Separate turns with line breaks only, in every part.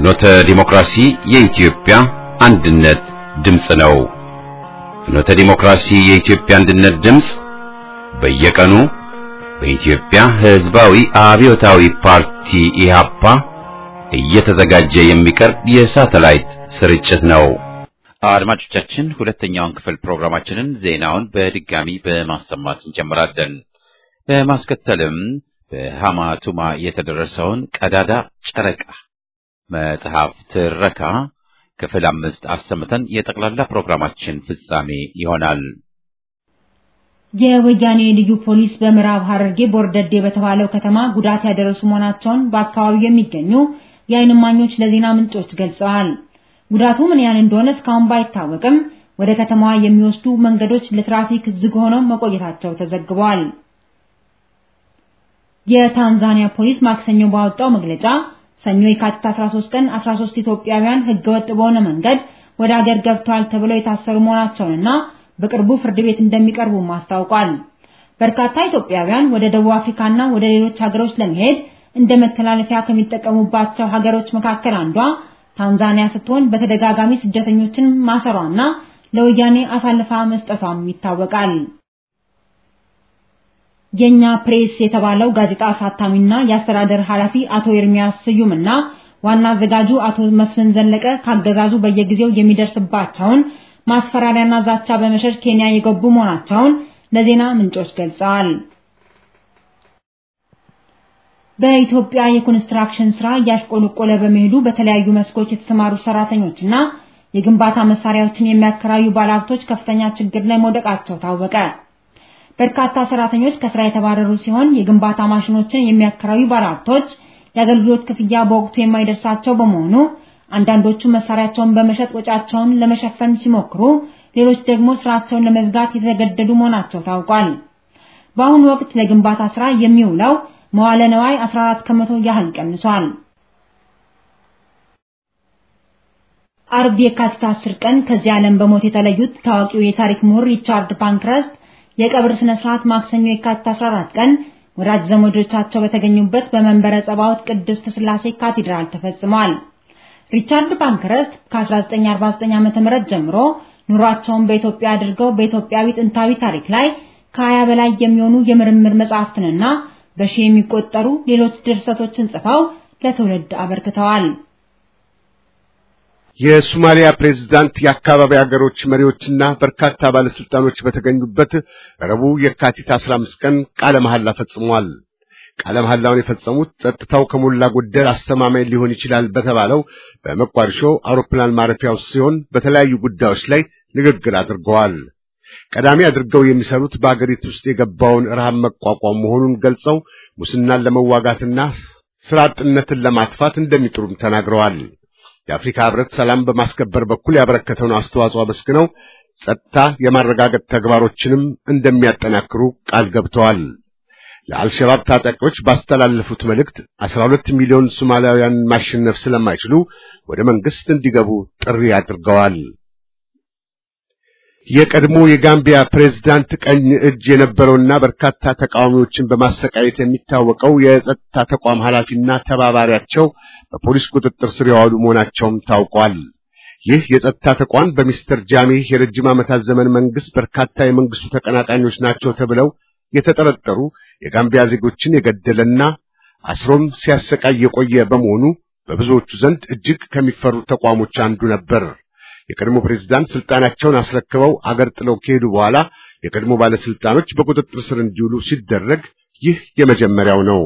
ፍኖተ ዲሞክራሲ የኢትዮጵያ አንድነት ድምፅ ነው። ፍኖተ ዲሞክራሲ የኢትዮጵያ አንድነት ድምፅ በየቀኑ በኢትዮጵያ ሕዝባዊ አብዮታዊ ፓርቲ ኢህአፓ እየተዘጋጀ የሚቀርብ የሳተላይት ስርጭት ነው። አድማጮቻችን፣ ሁለተኛውን ክፍል ፕሮግራማችንን ዜናውን በድጋሚ በማሰማት እንጀምራለን። በማስከተልም በሃማ ቱማ የተደረሰውን ቀዳዳ ጨረቃ መጽሐፍ ትረካ ክፍል አምስት አሰምተን የጠቅላላ ፕሮግራማችን ፍጻሜ ይሆናል።
የወያኔ ልዩ ፖሊስ በምዕራብ ሐረርጌ ቦርደዴ በተባለው ከተማ ጉዳት ያደረሱ መሆናቸውን በአካባቢው የሚገኙ የዓይን እማኞች ለዜና ምንጮች ገልጸዋል። ጉዳቱ ምን ያህል እንደሆነ እስካሁን ባይታወቅም ወደ ከተማዋ የሚወስዱ መንገዶች ለትራፊክ ዝግ ሆነው መቆየታቸው ተዘግቧል። የታንዛኒያ ፖሊስ ማክሰኞ ባወጣው መግለጫ ሰኞ የካቲት 13 ቀን 13 ኢትዮጵያውያን ህገወጥ በሆነ መንገድ ወደ አገር ገብተዋል ተብለው የታሰሩ መሆናቸውንና በቅርቡ ፍርድ ቤት እንደሚቀርቡ አስታውቋል። በርካታ ኢትዮጵያውያን ወደ ደቡብ አፍሪካና ወደ ሌሎች ሀገሮች ለመሄድ እንደ መተላለፊያ ከሚጠቀሙባቸው ሀገሮች መካከል አንዷ ታንዛኒያ ስትሆን በተደጋጋሚ ስደተኞችን ማሰሯና ለወያኔ አሳልፋ መስጠቷም ይታወቃል። የኛ ፕሬስ የተባለው ጋዜጣ አሳታሚና የአስተዳደር ኃላፊ አቶ ኤርሚያስ ስዩምና ዋና አዘጋጁ አቶ መስፍን ዘለቀ ካገዛዙ በየጊዜው የሚደርስባቸውን ማስፈራሪያና ዛቻ በመሸሽ ኬንያ የገቡ መሆናቸውን ለዜና ምንጮች ገልጸዋል። በኢትዮጵያ የኮንስትራክሽን ስራ እያሽቆለቆለ በመሄዱ በተለያዩ መስኮች የተሰማሩ ሰራተኞችና የግንባታ መሳሪያዎችን የሚያከራዩ ባለሀብቶች ከፍተኛ ችግር ላይ መውደቃቸው ታወቀ። በርካታ ሰራተኞች ከስራ የተባረሩ ሲሆን የግንባታ ማሽኖችን የሚያከራዩ ባለሀብቶች የአገልግሎት ክፍያ በወቅቱ የማይደርሳቸው በመሆኑ አንዳንዶቹ መሳሪያቸውን በመሸጥ ወጫቸውን ለመሸፈን ሲሞክሩ፣ ሌሎች ደግሞ ስራቸውን ለመዝጋት የተገደዱ መሆናቸው ታውቋል። በአሁኑ ወቅት ለግንባታ ስራ የሚውለው መዋለ ነዋይ 14 ከመቶ ያህል ቀንሷል። አርብ የካቲት 10 ቀን ከዚህ ዓለም በሞት የተለዩት ታዋቂው የታሪክ ምሁር ሪቻርድ ፓንክረስት የቀብር ስነ ስርዓት ማክሰኞ የካቲት 14 ቀን ወዳጅ ዘመዶቻቸው በተገኙበት በመንበረ ጸባዖት ቅድስት ሥላሴ ካቴድራል ተፈጽሟል። ሪቻርድ ፓንክረስት ከ1949 ዓ.ም ጀምሮ ኑሯቸውን በኢትዮጵያ አድርገው በኢትዮጵያዊ ጥንታዊ ታሪክ ላይ ከሀያ በላይ የሚሆኑ የምርምር መጻሕፍትንና በሺህ የሚቆጠሩ ሌሎች ድርሰቶችን ጽፈው ለትውልድ አበርክተዋል።
የሶማሊያ ፕሬዝዳንት የአካባቢ ሀገሮች መሪዎችና በርካታ ባለስልጣኖች በተገኙበት ረቡዕ የካቲት 15 ቀን ቃለ መሐላ ፈጽመዋል። ቃለ መሐላውን የፈጸሙት ጸጥታው ከሞላ ጎደል አስተማማኝ ሊሆን ይችላል በተባለው በመቋዲሾ አውሮፕላን ማረፊያ ውስጥ ሲሆን በተለያዩ ጉዳዮች ላይ ንግግር አድርገዋል። ቀዳሚ አድርገው የሚሰሩት በአገሪቱ ውስጥ የገባውን ረሃብ መቋቋም መሆኑን ገልጸው ሙስናን ለመዋጋትና ስራ አጥነትን ለማጥፋት እንደሚጥሩም ተናግረዋል። የአፍሪካ ሕብረት ሰላም በማስከበር በኩል ያበረከተውን አስተዋጽኦ አመስግነው ጸጥታ የማረጋገጥ ተግባሮችንም እንደሚያጠናክሩ ቃል ገብተዋል። ለአልሸባብ ታጣቂዎች ባስተላለፉት መልእክት 12 ሚሊዮን ሶማሊያውያን ማሸነፍ ስለማይችሉ ወደ መንግስት እንዲገቡ ጥሪ አድርገዋል። የቀድሞ የጋምቢያ ፕሬዝዳንት ቀኝ እጅ የነበረውና በርካታ ተቃዋሚዎችን በማሰቃየት የሚታወቀው የጸጥታ ተቋም ኃላፊና ተባባሪያቸው በፖሊስ ቁጥጥር ስር የዋሉ መሆናቸውም ታውቋል። ይህ የጸጥታ ተቋም በሚስተር ጃሜህ የረጅም ዓመታት ዘመን መንግስት በርካታ የመንግስቱ ተቀናቃኞች ናቸው ተብለው የተጠረጠሩ የጋምቢያ ዜጎችን የገደለና አስሮም ሲያሰቃይ የቆየ በመሆኑ በብዙዎቹ ዘንድ እጅግ ከሚፈሩ ተቋሞች አንዱ ነበር። የቀድሞ ፕሬዝዳንት ስልጣናቸውን አስረክበው አገር ጥለው ከሄዱ በኋላ የቀድሞ ባለስልጣኖች በቁጥጥር ስር እንዲውሉ ሲደረግ ይህ የመጀመሪያው ነው።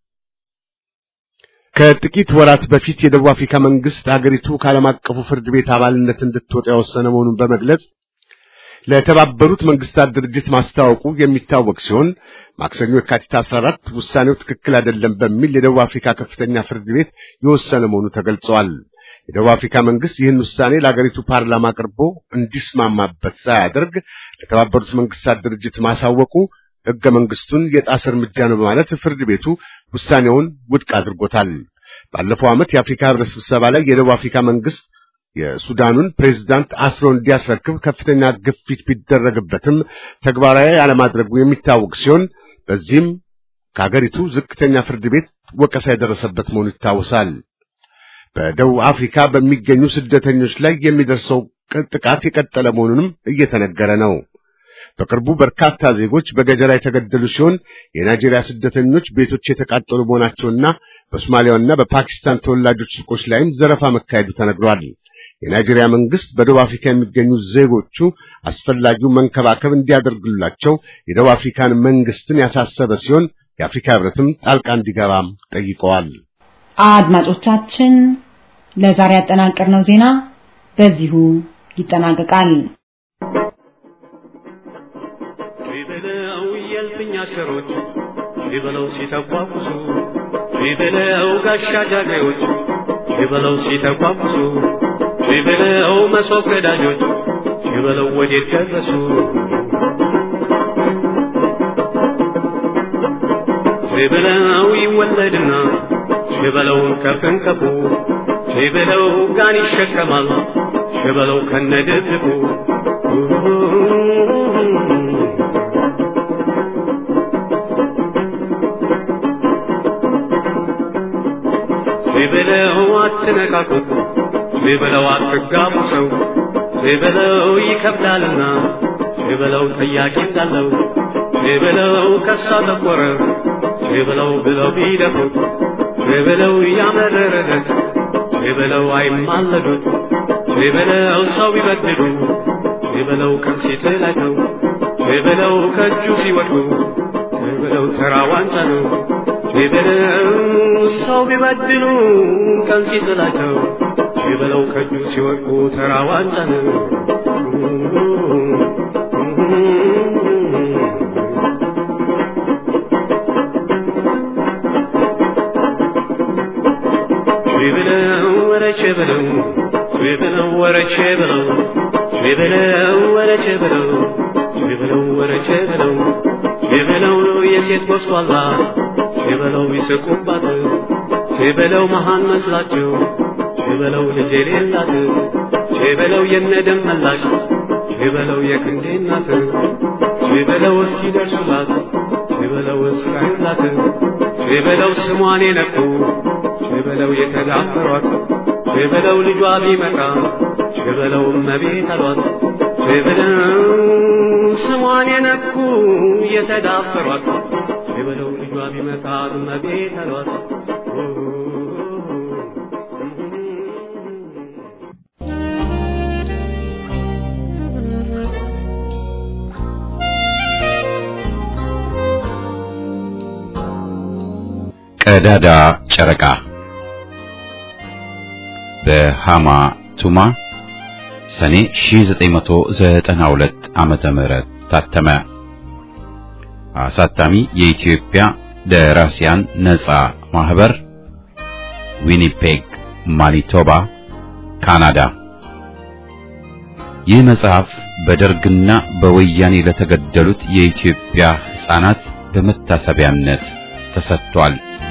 ከጥቂት ወራት በፊት የደቡብ አፍሪካ መንግስት አገሪቱ ከዓለም አቀፉ ፍርድ ቤት አባልነት እንድትወጣ የወሰነ መሆኑን በመግለጽ ለተባበሩት መንግስታት ድርጅት ማስታወቁ የሚታወቅ ሲሆን ማክሰኞ የካቲት 14 ውሳኔው ትክክል አይደለም በሚል የደቡብ አፍሪካ ከፍተኛ ፍርድ ቤት የወሰነ መሆኑ ተገልጿል። የደቡብ አፍሪካ መንግስት ይህን ውሳኔ ለአገሪቱ ፓርላማ አቅርቦ እንዲስማማበት ሳያደርግ ለተባበሩት መንግስታት ድርጅት ማሳወቁ ሕገ መንግስቱን የጣሰ እርምጃ ነው በማለት ፍርድ ቤቱ ውሳኔውን ውድቅ አድርጎታል። ባለፈው ዓመት የአፍሪካ ህብረት ስብሰባ ላይ የደቡብ አፍሪካ መንግስት የሱዳኑን ፕሬዝዳንት አስሮ እንዲያስረክብ ከፍተኛ ግፊት ቢደረግበትም ተግባራዊ አለማድረጉ የሚታወቅ ሲሆን በዚህም ከሀገሪቱ ዝቅተኛ ፍርድ ቤት ወቀሳ የደረሰበት መሆኑ ይታወሳል። በደቡብ አፍሪካ በሚገኙ ስደተኞች ላይ የሚደርሰው ጥቃት የቀጠለ መሆኑንም እየተነገረ ነው። በቅርቡ በርካታ ዜጎች በገጀራ የተገደሉ ሲሆን የናይጄሪያ ስደተኞች ቤቶች የተቃጠሉ መሆናቸውና በሶማሊያና በፓኪስታን ተወላጆች ሱቆች ላይም ዘረፋ መካሄዱ ተነግሯል። የናይጄሪያ መንግስት በደቡብ አፍሪካ የሚገኙ ዜጎቹ አስፈላጊው መንከባከብ እንዲያደርግላቸው የደቡብ አፍሪካን መንግስትን ያሳሰበ ሲሆን የአፍሪካ ህብረትም ጣልቃ እንዲገባም ጠይቀዋል።
አድማጮቻችን ለዛሬ ያጠናቀርነው ዜና በዚሁ ይጠናቀቃል።
ቢበለው የልፍኝ አሽከሮች ቢበለው ሲተቋቁሱ ቢበለው ጋሻ ጃግሬዎች ቢበለው ሲተቋቁሱ ቢበለው መሶብ ቀዳጆች ቢበለው ወዴት ደረሱ ቢበለው ይወለድና ቢበለው ከፍንከፉ ቢበለው ጋን ይሸከማል ቢበለው ከነድብቁ ቢበለው አትነካኩት ቢበለው አትጋቡ ሰው ቢበለው ይከብዳልና ቢበለው ጠያቂ እንዳለው ቢበለው ከሳ ጠቆረ ቢበለው ብለው ቢደፉት ቢበለው ያመረረለት ቢበለው አይማለዱት ቢበለው ሰው ቢበድሉ ቢበለው ቀን ሲጥላቸው ቢበለው ከእጁ ሲወድቁ ቢበለው ተራ ዋንጫ ነው ቢበለው ሰው ቢበድሉ ቀን ሲጥላቸው ቢበለው ከእጁ ሲወድቁ ተራ ዋንጫ ነው። ቢበለው ወረቼ በለው ቢበለው ወረቼ በለው ቢበለው ወረቼ በለው ቢበለው ወረቼ በለው ቢበለው የሴት ጎስቋላ ቢበለው ይስቁባት ቢበለው መሃን መስላቸው ቢበለው ልጅ የሌላት ቢበለው የነደም መላሽ ቢበለው የክንዴ እናት ቢበለው እስኪ ደርሱላት ቢበለው እስካዩላት ቢበለው ስሟን የነኩ ቢበለው የተዳፈሯት ቢበለው ልጇ ቢመጣ ቢበለው እመቤት አሏት ቢበለው ስሟን የነኩ የተዳፈሯት ቢበለው ልጇ ቢመጣ እመቤት አሏት
ቀዳዳ ጨረቃ በሃማ ቱማ ሰኔ 1992 ዓመተ ምህረት ታተመ። አሳታሚ የኢትዮጵያ ደራሲያን ነጻ ማህበር ዊኒፔግ ማኒቶባ ካናዳ። ይህ መጽሐፍ በደርግና በወያኔ ለተገደሉት የኢትዮጵያ ሕፃናት በመታሰቢያነት ተሰጥቷል።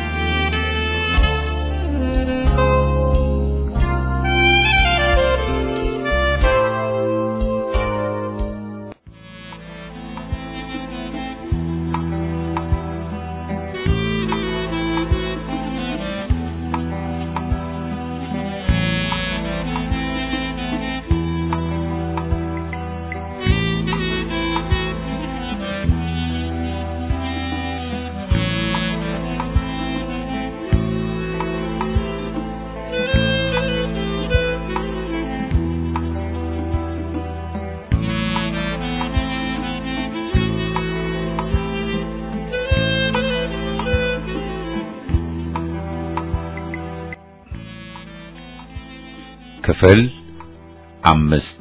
ክፍል አምስት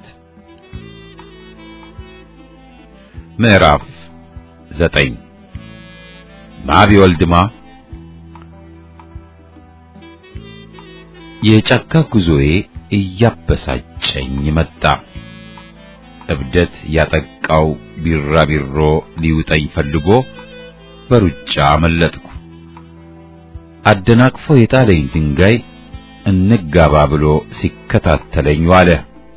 ምዕራፍ ዘጠኝ ማቢ ወልድማ የጫካ ጉዞዬ እያበሳጨኝ መጣ። እብደት ያጠቃው ቢራቢሮ ሊውጠኝ ፈልጎ በሩጫ አመለጥኩ። አደናቅፎ የጣለኝ ድንጋይ እንጋባ ብሎ ሲከታተለኝ ዋለ።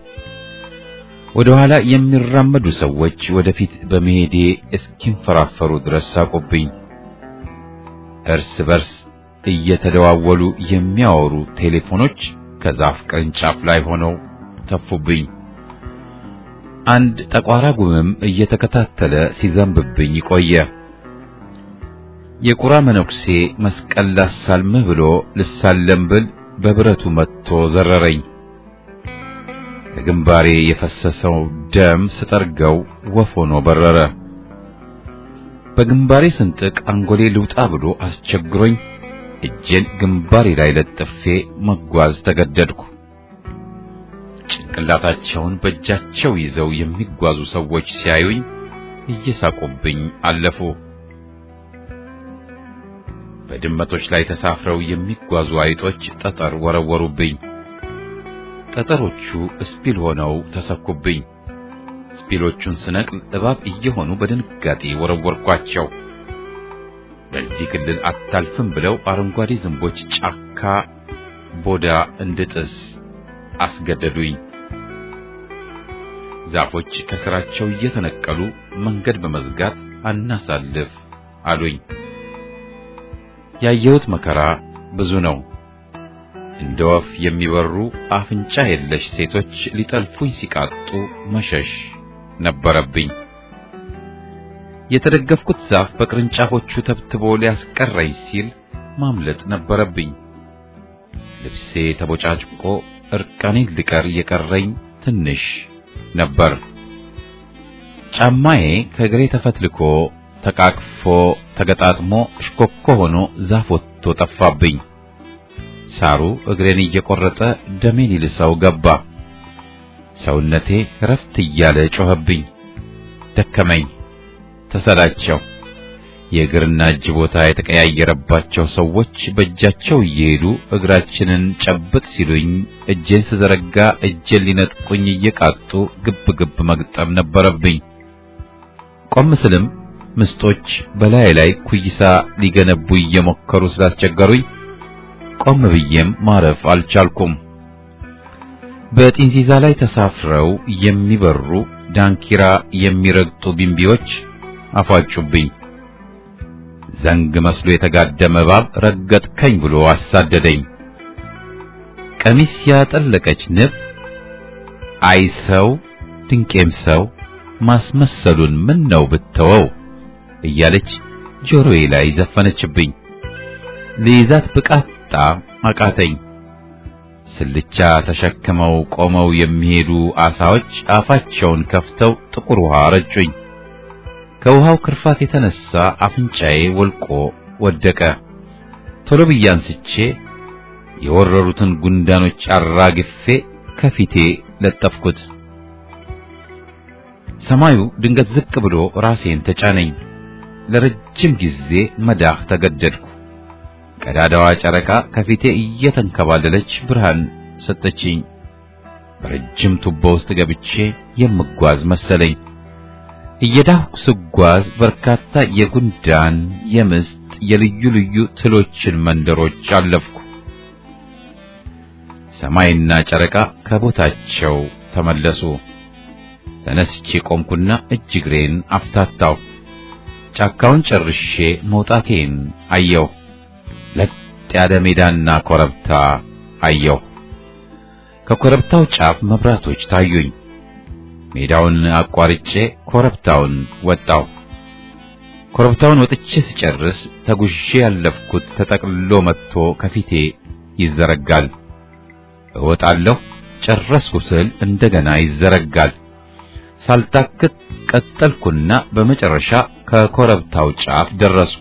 ወደ ኋላ የሚራመዱ ሰዎች ወደፊት በመሄዴ እስኪንፈራፈሩ ድረስ ሳቁብኝ። እርስ በርስ እየተደዋወሉ የሚያወሩ ቴሌፎኖች ከዛፍ ቅርንጫፍ ላይ ሆነው ተፉብኝ። አንድ ጠቋራ ጉምም እየተከታተለ ሲዘንብብኝ ቆየ። የቁራ መነኩሴ መስቀል ላሳልምህ ብሎ ልሳለም ብል በብረቱ መጥቶ ዘረረኝ። ከግንባሬ የፈሰሰው ደም ስጠርገው ወፍ ሆኖ በረረ። በግንባሬ ስንጥቅ አንጎሌ ልውጣ ብሎ አስቸግሮኝ እጄን ግንባሬ ላይ ለጥፌ መጓዝ ተገደድኩ። ጭንቅላታቸውን በእጃቸው ይዘው የሚጓዙ ሰዎች ሲያዩኝ እየሳቁብኝ አለፉ። በድመቶች ላይ ተሳፍረው የሚጓዙ አይጦች ጠጠር ወረወሩብኝ። ጠጠሮቹ እስፒል ሆነው ተሰኩብኝ። ስፒሎቹን ስነቅል እባብ እየሆኑ በድንጋጤ ወረወርኳቸው። በዚህ ክልል አታልፍም ብለው አረንጓዴ ዝንቦች ጫካ ቦዳ እንድጥስ አስገደዱኝ። ዛፎች ከስራቸው እየተነቀሉ መንገድ በመዝጋት አናሳልፍ አሉኝ። ያየሁት መከራ ብዙ ነው። እንደ ወፍ የሚበሩ አፍንጫ የለሽ ሴቶች ሊጠልፉኝ ሲቃጡ መሸሽ ነበረብኝ። የተደገፍኩት ዛፍ በቅርንጫፎቹ ተብትቦ ሊያስቀረኝ ሲል ማምለጥ ነበረብኝ። ልብሴ ተቦጫጭቆ እርቃኔን ልቀር የቀረኝ ትንሽ ነበር። ጫማዬ ከእግሬ ተፈትልኮ ተቃቅፎ ተገጣጥሞ እሽኮኮ ሆኖ ዛፍ ወጥቶ ጠፋብኝ። ሳሩ እግሬን እየቆረጠ ደሜን ይልሰው ገባ። ሰውነቴ ረፍት እያለ ጮኸብኝ። ደከመኝ፣ ተሰላቸው። የእግርና እጅ ቦታ የተቀያየረባቸው ሰዎች በእጃቸው እየሄዱ እግራችንን ጨብጥ ሲሉኝ እጄን ስዘረጋ እጄን ሊነጥቁኝ እየቃጡ ግብ ግብ መግጠም ነበረብኝ። ቆም ስልም ምስጦች በላይ ላይ ኩይሳ ሊገነቡ እየሞከሩ ስላስቸገሩኝ ቆም ብዬም ማረፍ አልቻልኩም። በጢንዚዛ ላይ ተሳፍረው የሚበሩ ዳንኪራ የሚረግጡ ቢምቢዎች አፏጩብኝ። ዘንግ መስሎ የተጋደመ እባብ ረገጥከኝ ብሎ አሳደደኝ። ቀሚስ ያጠለቀች ንብ አይ ሰው ድንቄም ሰው ማስመሰሉን ምን ነው ብተወው እያለች ጆሮዬ ላይ ዘፈነችብኝ። ልይዛት ብቃጣ አቃተኝ። ስልቻ ተሸክመው ቆመው የሚሄዱ አሳዎች አፋቸውን ከፍተው ጥቁር ውሃ ረጩኝ። ከውሃው ክርፋት የተነሳ አፍንጫዬ ወልቆ ወደቀ። ቶሎ ብዬ አንስቼ የወረሩትን ጉንዳኖች አራግፌ ከፊቴ ለጠፍኩት። ሰማዩ ድንገት ዝቅ ብሎ ራሴን ተጫነኝ። ለረጅም ጊዜ መዳህ ተገደድኩ። ቀዳዳዋ ጨረቃ ከፊቴ እየተንከባለለች ብርሃን ሰጠችኝ። በረጅም ቱቦ ውስጥ ገብቼ የምጓዝ መሰለኝ። እየዳህኩ ስጓዝ በርካታ የጉንዳን፣ የምስጥ፣ የልዩ ልዩ ትሎችን መንደሮች አለፍኩ። ሰማይና ጨረቃ ከቦታቸው ተመለሱ። ተነስቼ ቆምኩና እጅ እግሬን አፍታታው። ጫካውን ጨርሼ መውጣቴን አየሁ። ለጥ ያለ ሜዳና ኮረብታ አየሁ። ከኮረብታው ጫፍ መብራቶች ታዩኝ። ሜዳውን አቋርጬ ኮረብታውን ወጣሁ። ኮረብታውን ወጥቼ ስጨርስ ተጉዤ ያለፍኩት ተጠቅልሎ መጥቶ ከፊቴ ይዘረጋል። እወጣለሁ። ጨረስኩ ስል እንደገና ይዘረጋል። ሳልታክት ቀጠልኩና በመጨረሻ ከኮረብታው ጫፍ ደረስኩ።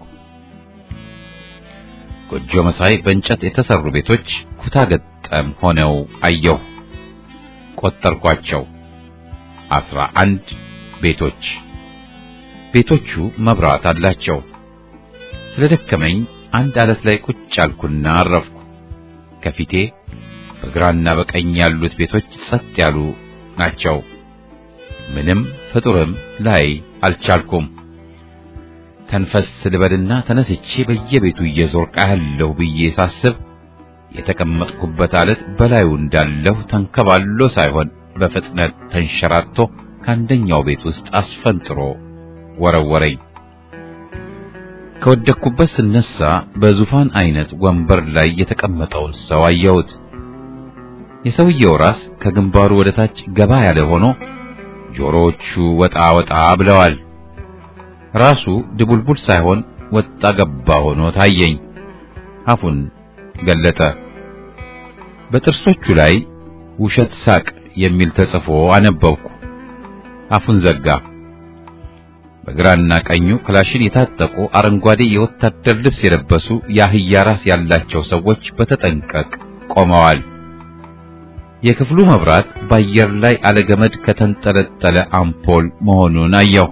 ጎጆ መሳይ በእንጨት የተሰሩ ቤቶች ኩታ ገጠም ሆነው አየሁ። ቆጠርኳቸው። አስራ አንድ ቤቶች። ቤቶቹ መብራት አላቸው። ስለደከመኝ አንድ አለት ላይ ቁጭ አልኩና አረፍኩ። ከፊቴ በግራና በቀኝ ያሉት ቤቶች ጸጥ ያሉ ናቸው። ምንም ፍጡርም ላይ አልቻልኩም። ተንፈስ ልበልና ተነስቼ በየቤቱ እየዞርኩ አያለሁ ብዬ ሳስብ የተቀመጥኩበት አለት በላዩ እንዳለሁ ተንከባሎ ሳይሆን በፍጥነት ተንሸራቶ ከአንደኛው ቤት ውስጥ አስፈንጥሮ ወረወረኝ። ከወደቅኩበት ስነሳ በዙፋን አይነት ወንበር ላይ የተቀመጠውን ሰው አየሁት። የሰውየው ራስ ከግንባሩ ወደ ታች ገባ ያለ ሆኖ ጆሮዎቹ ወጣ ወጣ ብለዋል። ራሱ ድቡልቡል ሳይሆን ወጣ ገባ ሆኖ ታየኝ። አፉን ገለጠ። በጥርሶቹ ላይ ውሸት ሳቅ የሚል ተጽፎ አነበብኩ። አፉን ዘጋ። በግራና ቀኙ ክላሽን የታጠቁ አረንጓዴ የወታደር ልብስ የለበሱ የአህያ ራስ ያላቸው ሰዎች በተጠንቀቅ ቆመዋል። የክፍሉ መብራት በአየር ላይ አለገመድ ከተንጠለጠለ አምፖል መሆኑን አየሁ።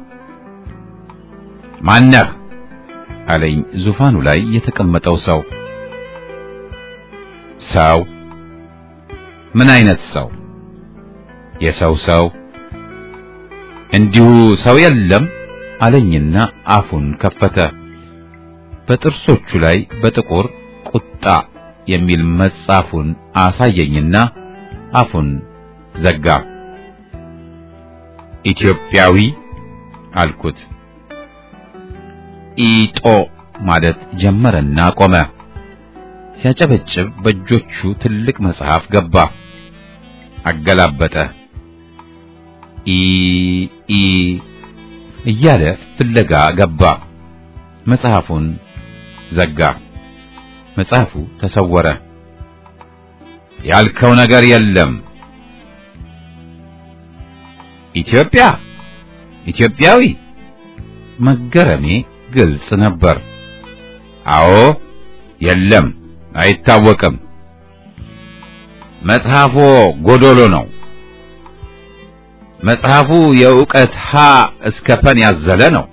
ማነህ? አለኝ ዙፋኑ ላይ የተቀመጠው ሰው። ሰው? ምን አይነት ሰው? የሰው ሰው? እንዲሁ ሰው የለም አለኝና አፉን ከፈተ። በጥርሶቹ ላይ በጥቁር ቁጣ የሚል መጻፉን አሳየኝና አፉን ዘጋ። ኢትዮጵያዊ አልኩት። ኢጦ ማለት ጀመረና ቆመ። ሲያጨበጭብ በእጆቹ ትልቅ መጽሐፍ ገባ። አገላበጠ። ኢ ኢ እያለ ፍለጋ ገባ። መጽሐፉን ዘጋ። መጽሐፉ ተሰወረ። ያልከው ነገር የለም። ኢትዮጵያ ኢትዮጵያዊ መገረሜ ግልጽ ነበር። አዎ፣ የለም፣ አይታወቅም። መጽሐፎ ጎዶሎ ነው። መጽሐፉ የእውቀት ሀ እስከ ፐን ያዘለ ነው።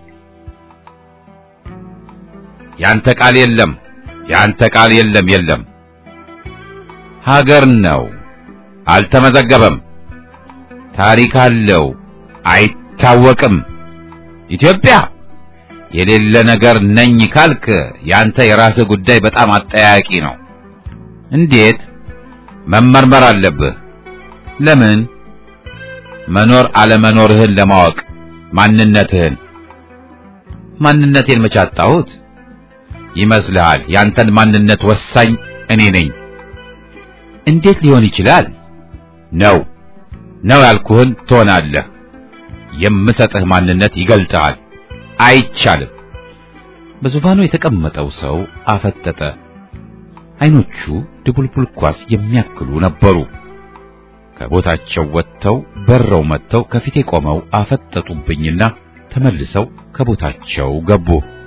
ያንተ ቃል የለም፣ ያንተ ቃል የለም፣ የለም። ሀገር ነው፣ አልተመዘገበም። ታሪክ አለው፣ አይታወቅም። ኢትዮጵያ የሌለ ነገር ነኝ ካልክ ያንተ የራስህ ጉዳይ በጣም አጠያቂ ነው። እንዴት? መመርመር አለብህ። ለምን? መኖር አለመኖርህን ለማወቅ ማንነትህን። ማንነቴን መቼ አጣሁት? ይመስልሃል? ያንተን ማንነት ወሳኝ እኔ ነኝ። እንዴት ሊሆን ይችላል? ነው ነው ያልኩህን ትሆናለህ። የምሰጥህ ማንነት ይገልጥሃል። አይቻልም። በዙፋኑ የተቀመጠው ሰው አፈጠጠ። አይኖቹ ድቡልቡል ኳስ የሚያክሉ ነበሩ። ከቦታቸው ወጥተው በረው መጥተው ከፊቴ ቆመው አፈጠጡብኝና ተመልሰው ከቦታቸው ገቡ።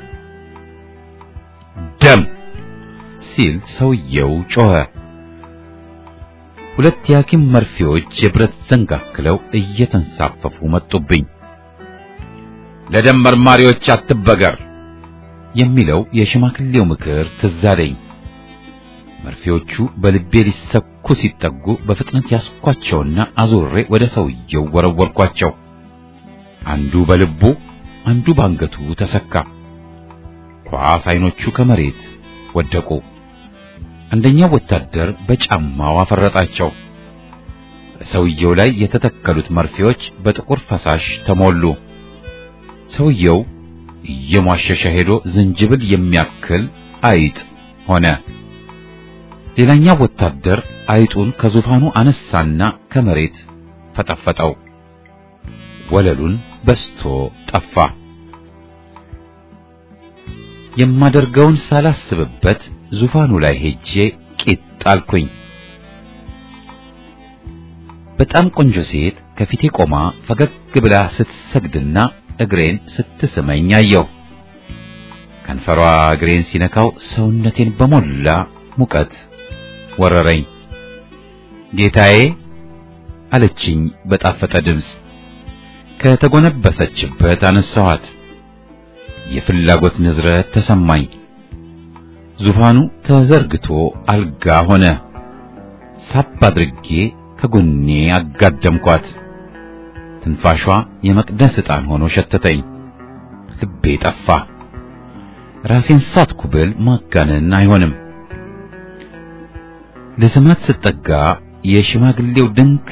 ደም ሲል ሰውየው ጮኸ። ሁለት የሐኪም መርፌዎች የብረት ዘንግ አክለው እየተንሳፈፉ መጡብኝ። ለደም መርማሪዎች አትበገር የሚለው የሽማግሌው ምክር ትዝ አለኝ። መርፌዎቹ በልቤ ሊሰኩ ሲጠጉ በፍጥነት ያስኳቸውና አዙሬ ወደ ሰውየው ወረወርኳቸው። አንዱ በልቡ አንዱ ባንገቱ ተሰካ። ኳስ አይኖቹ ከመሬት ወደቁ። አንደኛው ወታደር በጫማው አፈረጣቸው። በሰውየው ላይ የተተከሉት መርፌዎች በጥቁር ፈሳሽ ተሞሉ። ሰውየው እየሟሸሸ ሄዶ ዝንጅብል የሚያክል አይጥ ሆነ። ሌላኛው ወታደር አይጡን ከዙፋኑ አነሳና ከመሬት ፈጠፈጠው። ወለሉን በስቶ ጠፋ። የማደርገውን ሳላስብበት ዙፋኑ ላይ ሄጄ ቂጥ አልኩኝ። በጣም ቆንጆ ሴት ከፊቴ ቆማ ፈገግ ብላ ስትሰግድና እግሬን ስትስመኝ አየሁ። ከንፈሯ እግሬን ሲነካው ሰውነቴን በሞላ ሙቀት ወረረኝ። ጌታዬ አለችኝ በጣፈጠ ድምፅ። ከተጎነበሰችበት አነሳኋት። የፍላጎት ንዝረት ተሰማኝ። ዙፋኑ ተዘርግቶ አልጋ ሆነ። ሳብ አድርጌ ከጎኔ አጋደምኳት። ትንፋሿ የመቅደስ ዕጣን ሆኖ ሸተተኝ። ልቤ ጠፋ። ራሴን ሳትኩ ብል ማጋነን አይሆንም። ለስማት ስጠጋ የሽማግሌው ድንክ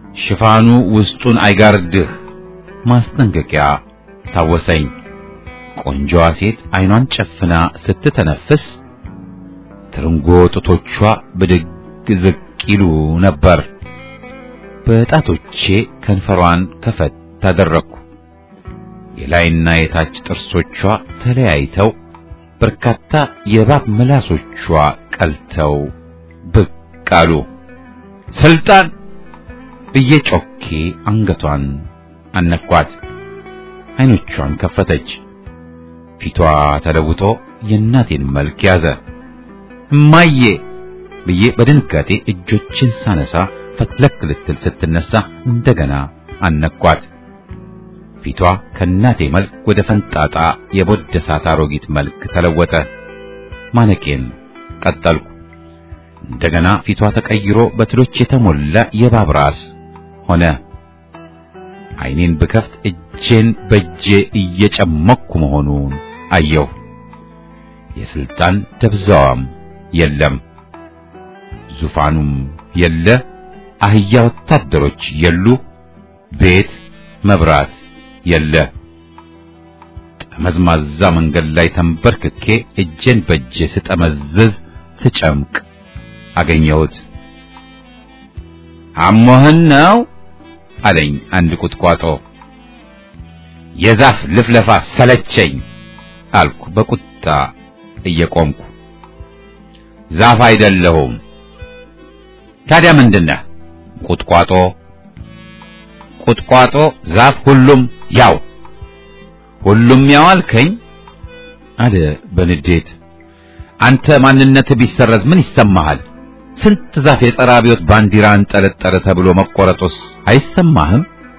ሽፋኑ ውስጡን አይጋርድህ ማስጠንቀቂያ ታወሰኝ። ቆንጆዋ ሴት አይኗን ጨፍና ስትተነፍስ ትርንጎ ጡቶቿ ብድግ ዝቅ ይሉ ነበር። በጣቶቼ ከንፈሯን ከፈት ታደረግኩ። የላይና የታች ጥርሶቿ ተለያይተው በርካታ የእባብ ምላሶቿ ቀልተው ብቅ አሉ። ስልጣን ብዬ ጮኬ አንገቷን አነኳት። አይኖቿን ከፈተች። ፊቷ ተለውጦ የእናቴን መልክ ያዘ። እማዬ ብዬ በድንጋጤ እጆችን ሳነሳ ፈትለክ ልትል ስትነሳ እንደገና አነኳት። ፊቷ ከእናቴ መልክ ወደ ፈንጣጣ የቦደሳት አሮጊት መልክ ተለወጠ። ማነቄን ቀጠልኩ። እንደገና ፊቷ ተቀይሮ በትሎች የተሞላ የእባብ ራስ ሆነ። ዓይኔን ብከፍት እጄን በእጄ እየጨመኩ መሆኑን አየሁ። የስልጣን ደብዛዋም የለም፣ ዙፋኑም የለ፣ አህያ ወታደሮች የሉ፣ ቤት መብራት የለ። ጠመዝማዛ መንገድ ላይ ተንበርክኬ እጄን በእጄ ስጠመዝዝ ስጨምቅ አገኘሁት። አሞህን ነው አለኝ አንድ ቁጥቋጦ። የዛፍ ልፍለፋ ሰለቸኝ አልኩ በቁጣ እየቆምኩ። ዛፍ አይደለሁም። ታዲያ ምንድነህ? ቁጥቋጦ። ቁጥቋጦ፣ ዛፍ፣ ሁሉም ያው። ሁሉም ያው አልከኝ አለ በንዴት። አንተ ማንነት ቢሰረዝ ምን ይሰማሃል? ስንት ዛፍ የጸረ አብዮት ባንዲራ አንጠለጠለ ተብሎ መቆረጡስ አይሰማህም?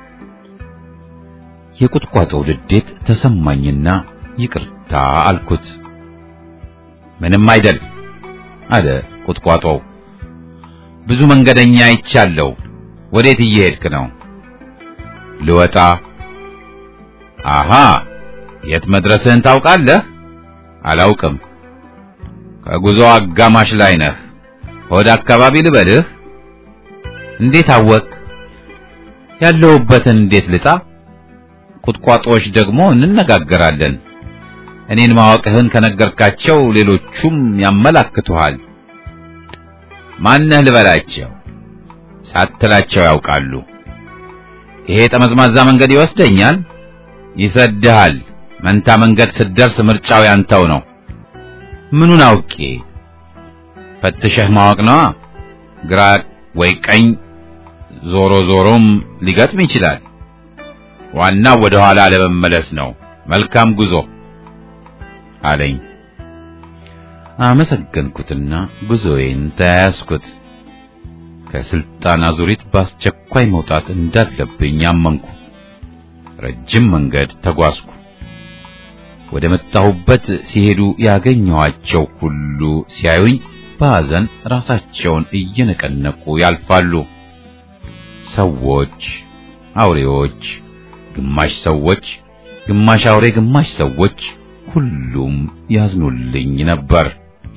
የቁጥቋጦው ንዴት ተሰማኝና ይቅርታ አልኩት። ምንም አይደል አለ ቁጥቋጦው። ብዙ መንገደኛ አይቻለሁ። ወዴት እየሄድክ ነው? ልወጣ። አሃ የት መድረስህን ታውቃለህ? አላውቅም። ከጉዞ አጋማሽ ላይ ነህ። ወደ አካባቢ ልበልህ? እንዴት አወቅ? ያለሁበትን እንዴት ልጣ? ቁጥቋጦዎች ደግሞ እንነጋገራለን። እኔን ማወቅህን ከነገርካቸው ሌሎቹም ያመላክቱሃል። ማነህ ልበላቸው? ሳትላቸው ያውቃሉ። ይሄ ጠመዝማዛ መንገድ ይወስደኛል፣ ይሰድሃል። መንታ መንገድ ስትደርስ ምርጫው ያንተው ነው። ምኑን አውቄ? ፈትሸህ ማወቅ ነዋ። ግራ ወይ ቀኝ፣ ዞሮ ዞሮም ሊገጥም ይችላል። ዋናው ወደ ኋላ ለመመለስ ነው። መልካም ጉዞ አለኝ። አመሰገንኩትና ጉዞዬን ተያያዝኩት። ከስልጣን አዙሪት በአስቸኳይ መውጣት እንዳለብኝ አመንኩ። ረጅም መንገድ ተጓዝኩ። ወደ መጣሁበት ሲሄዱ ያገኘኋቸው ሁሉ ሲያዩኝ በሐዘን ራሳቸውን እየነቀነቁ ያልፋሉ። ሰዎች፣ አውሬዎች፣ ግማሽ ሰዎች፣ ግማሽ አውሬ፣ ግማሽ ሰዎች ሁሉም ያዝኑልኝ ነበር።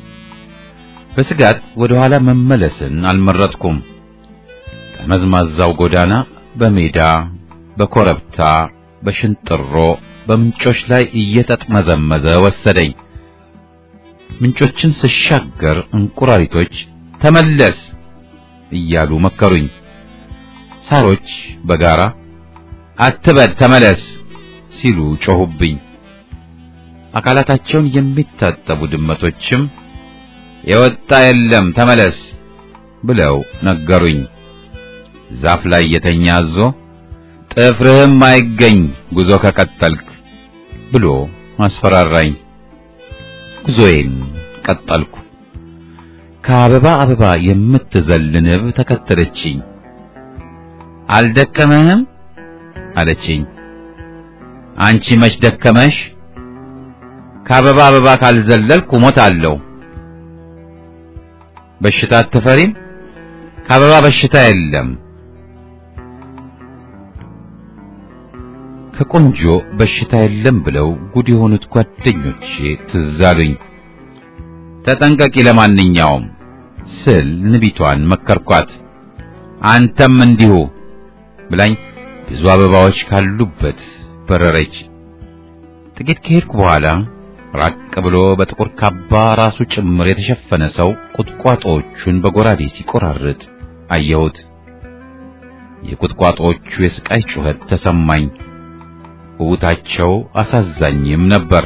በስጋት ወደ ኋላ መመለስን አልመረጥኩም። ጠመዝማዛው ጎዳና በሜዳ በኮረብታ በሽንጥሮ በምንጮች ላይ እየተጥመዘመዘ ወሰደኝ። ምንጮችን ስሻገር እንቁራሪቶች ተመለስ እያሉ መከሩኝ። ሳሮች በጋራ አትበድ ተመለስ ሲሉ ጮሁብኝ። አካላታቸውን የሚታጠቡ ድመቶችም የወጣ የለም ተመለስ ብለው ነገሩኝ። ዛፍ ላይ የተኛ አዞ ጥፍርህም አይገኝ ጉዞ ከቀጠልክ ብሎ አስፈራራኝ። ጉዞዬን ቀጠልኩ። ከአበባ አበባ የምትዘል ንብ ተከተለችኝ። አልደከመህም አለችኝ። አንቺ መች ደከመሽ? ከአበባ አበባ ካልዘለልኩ ሞታለሁ። በሽታ አትፈሪም? ከአበባ በሽታ የለም። ከቆንጆ በሽታ የለም ብለው ጉድ የሆኑት ጓደኞቼ ትዝ አሉኝ። ተጠንቀቂ ለማንኛውም ስል ንቢቷን መከርኳት። አንተም እንዲሁ ብላኝ ብዙ አበባዎች ካሉበት በረረች። ጥቂት ከሄድኩ በኋላ ራቅ ብሎ በጥቁር ካባ ራሱ ጭምር የተሸፈነ ሰው ቁጥቋጦዎቹን በጎራዴ ሲቆራርጥ አየሁት። የቁጥቋጦዎቹ የስቃይ ጩኸት ተሰማኝ። ውታቸው አሳዛኝም ነበር።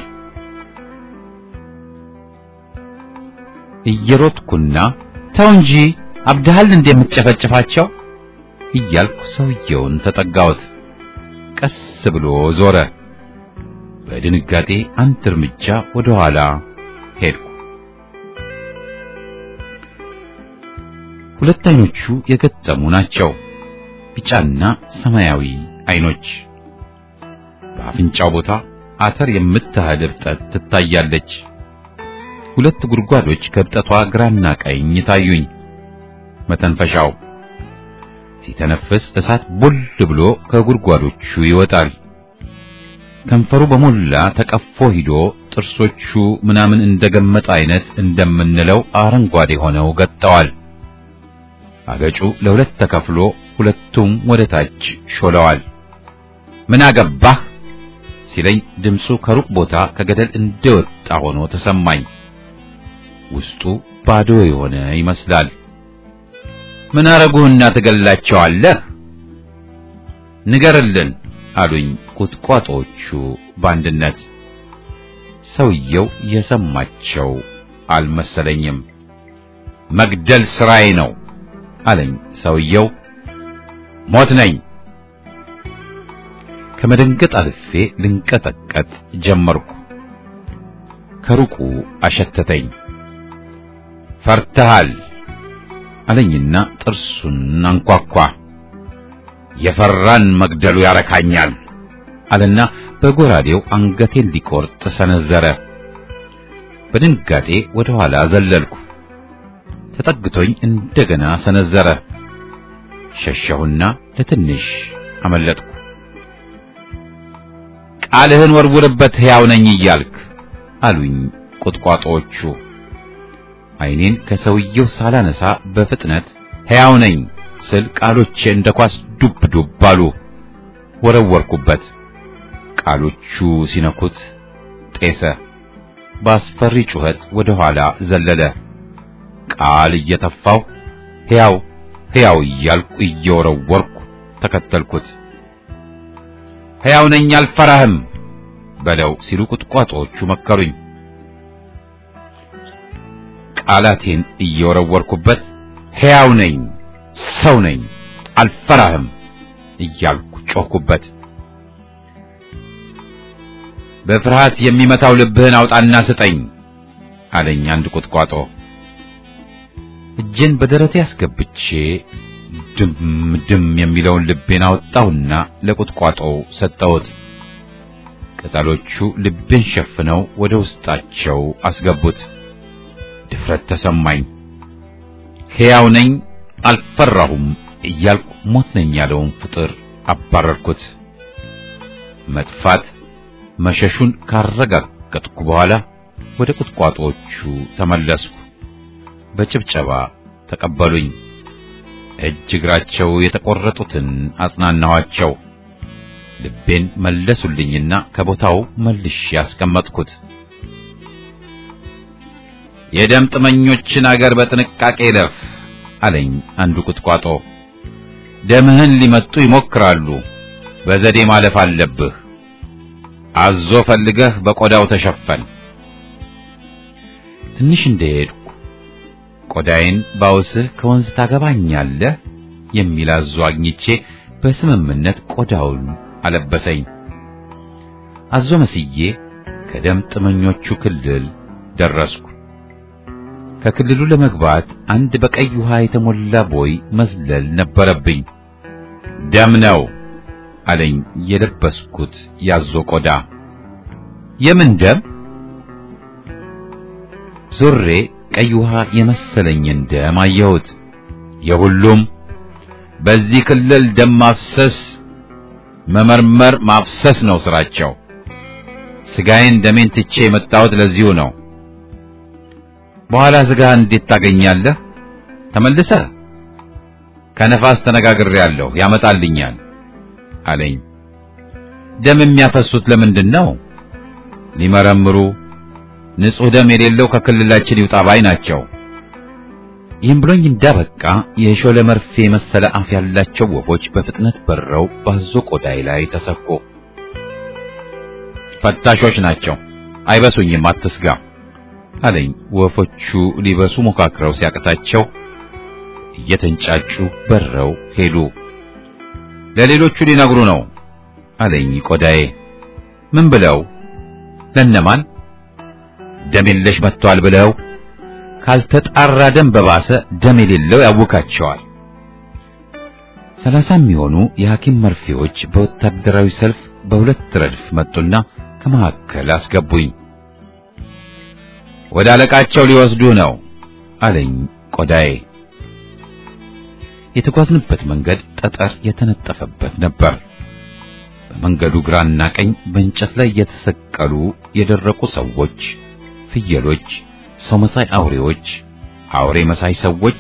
እየሮጥኩና ተው እንጂ አብድሃል እንደምትጨፈጭፋቸው እያልኩ ሰውየውን ተጠጋሁት። ቀስ ብሎ ዞረ። በድንጋጤ አንድ እርምጃ ወደ ኋላ ሄድኩ። ሁለት አይኖቹ የገጠሙ ናቸው። ቢጫና ሰማያዊ አይኖች። በአፍንጫው ቦታ አተር የምታህል እብጠት ትታያለች። ሁለት ጉድጓዶች ከእብጠቷ ግራና ቀኝ ታዩኝ። መተንፈሻው ሲተነፍስ እሳት ቡል ብሎ ከጉድጓዶቹ ይወጣል። ከንፈሩ በሞላ ተቀፎ ሂዶ ጥርሶቹ ምናምን እንደገመጠ አይነት እንደምንለው አረንጓዴ ሆነው ገጠዋል። አገጩ ለሁለት ተከፍሎ ሁለቱም ወደ ታች ሾለዋል። ምን አገባህ ሲለኝ ድምፁ ከሩቅ ቦታ ከገደል እንደወጣ ሆኖ ተሰማኝ። ውስጡ ባዶ የሆነ ይመስላል። ምን አረጉህና ትገላቸዋለህ? ንገርልን አሉኝ ቁጥቋጦዎቹ በአንድነት። ሰውየው የሰማቸው አልመሰለኝም። መግደል ስራዬ ነው አለኝ ሰውየው። ሞት ነኝ። ከመደንገጥ አልፌ ልንቀጠቀጥ ጀመርኩ። ከሩቁ አሸተተኝ። ፈርተሃል አለኝና ጥርሱን አንኳኳ። የፈራን መግደሉ ያረካኛል አለና በጎራዴው አንገቴን ሊቆርጥ ሰነዘረ። በድንጋጤ ወደ ኋላ ዘለልኩ። ተጠግቶኝ እንደገና ሰነዘረ። ሸሸሁና ለትንሽ አመለጥኩ። ቃልህን ወርውርበት ሕያው ነኝ እያልክ አሉኝ ቁጥቋጦዎቹ። ዓይኔን ከሰውየው ሳላነሳ በፍጥነት ሕያው ነኝ ስል ቃሎቼ እንደ ኳስ ዱብ ዱብ አሉ። ወረወርኩበት። ቃሎቹ ሲነኩት ጤሰ። በአስፈሪ ጩኸት ወደ ኋላ ዘለለ። ቃል እየተፋው ሕያው ሕያው እያልኩ እየወረወርኩ ተከተልኩት። ሕያው ነኝ አልፈራህም በለው ሲሉ ቁጥቋጦዎቹ መከሩኝ። ቃላቴን እየወረወርኩበት ሕያው ነኝ፣ ሰው ነኝ፣ አልፈራህም እያልኩ ጮኽኩበት። በፍርሃት የሚመታው ልብህን አውጣና ስጠኝ አለኝ አንድ ቁጥቋጦ። እጄን በደረቴ አስገብቼ ድም ድም የሚለውን ልቤን አወጣሁና ለቁጥቋጦው ሰጠሁት። ቅጠሎቹ ልቤን ሸፍነው ወደ ውስጣቸው አስገቡት። ድፍረት ተሰማኝ። ሕያው ነኝ አልፈራሁም እያልኩ ሞት ነኝ ያለውን ፍጥር አባረርኩት። መጥፋት መሸሹን ካረጋገጥኩ በኋላ ወደ ቁጥቋጦዎቹ ተመለስኩ። በጭብጨባ ተቀበሉኝ። እጅ እግራቸው የተቆረጡትን አጽናናኋቸው። ልቤን መለሱልኝና ከቦታው መልሼ ያስቀመጥኩት። የደም ጥመኞችን አገር በጥንቃቄ ለፍ አለኝ አንዱ ቁጥቋጦ። ደምህን ሊመጡ ይሞክራሉ፣ በዘዴ ማለፍ አለብህ። አዞ ፈልገህ በቆዳው ተሸፈን። ትንሽ እንደሄድኩ ቆዳዬን ባውስህ ከወንዝ ታገባኛለህ የሚል አዞ አግኝቼ በስምምነት ቆዳውን አለበሰኝ። አዞ መስዬ ከደም ጥመኞቹ ክልል ደረስኩ። ከክልሉ ለመግባት አንድ በቀይ ውሃ የተሞላ ቦይ መዝለል ነበረብኝ። ደም ነው አለኝ የለበስኩት ያዞ ቆዳ። የምን ደም? ዙሬ ቀይ ውሃ የመሰለኝን ደም አየሁት። የሁሉም በዚህ ክልል ደም ማፍሰስ፣ መመርመር፣ ማፍሰስ ነው ስራቸው። ስጋዬን ደሜን ትቼ የመጣሁት ለዚሁ ነው። በኋላ ስጋህን እንዴት ታገኛለህ? ተመልሰህ ከነፋስ ተነጋግሬያለሁ፣ ያመጣልኛል አለኝ። ደም የሚያፈሱት ለምንድን ነው? ሊመረምሩ ንጹሕ ደም የሌለው ከክልላችን ይውጣ ባይ ናቸው። ይህም ብሎኝ እንዳበቃ የሾለ መርፌ መሰለ አፍ ያላቸው ወፎች በፍጥነት በረው ባዞ ቆዳይ ላይ ተሰኩ። ፈታሾች ናቸው፣ አይበሱኝም፣ አትስጋ አለኝ። ወፎቹ ሊበሱ ሞካክረው ሲያቅታቸው እየተንጫጩ በረው ሄዱ። ለሌሎቹ ሊነግሩ ነው አለኝ ቆዳዬ። ምን ብለው? ለነማን? ደም የለሽ መጥቷል ብለው ካልተጣራ ደም በባሰ ደም የሌለው ያውካቸዋል። ሰላሳ የሚሆኑ የሐኪም መርፌዎች በወታደራዊ ሰልፍ በሁለት ረድፍ መጡና ከመካከል አስገቡኝ። ወደ አለቃቸው ሊወስዱ ነው አለኝ ቆዳዬ። የተጓዝንበት መንገድ ጠጠር የተነጠፈበት ነበር። በመንገዱ ግራና ቀኝ በእንጨት ላይ የተሰቀሉ የደረቁ ሰዎች፣ ፍየሎች፣ ሰው መሳይ አውሬዎች፣ አውሬ መሳይ ሰዎች፣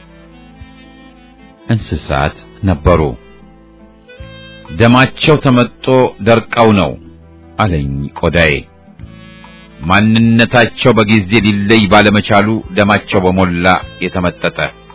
እንስሳት ነበሩ። ደማቸው ተመጦ ደርቀው ነው አለኝ ቆዳዬ። ማንነታቸው በጊዜ ሊለይ ባለመቻሉ ደማቸው በሞላ የተመጠጠ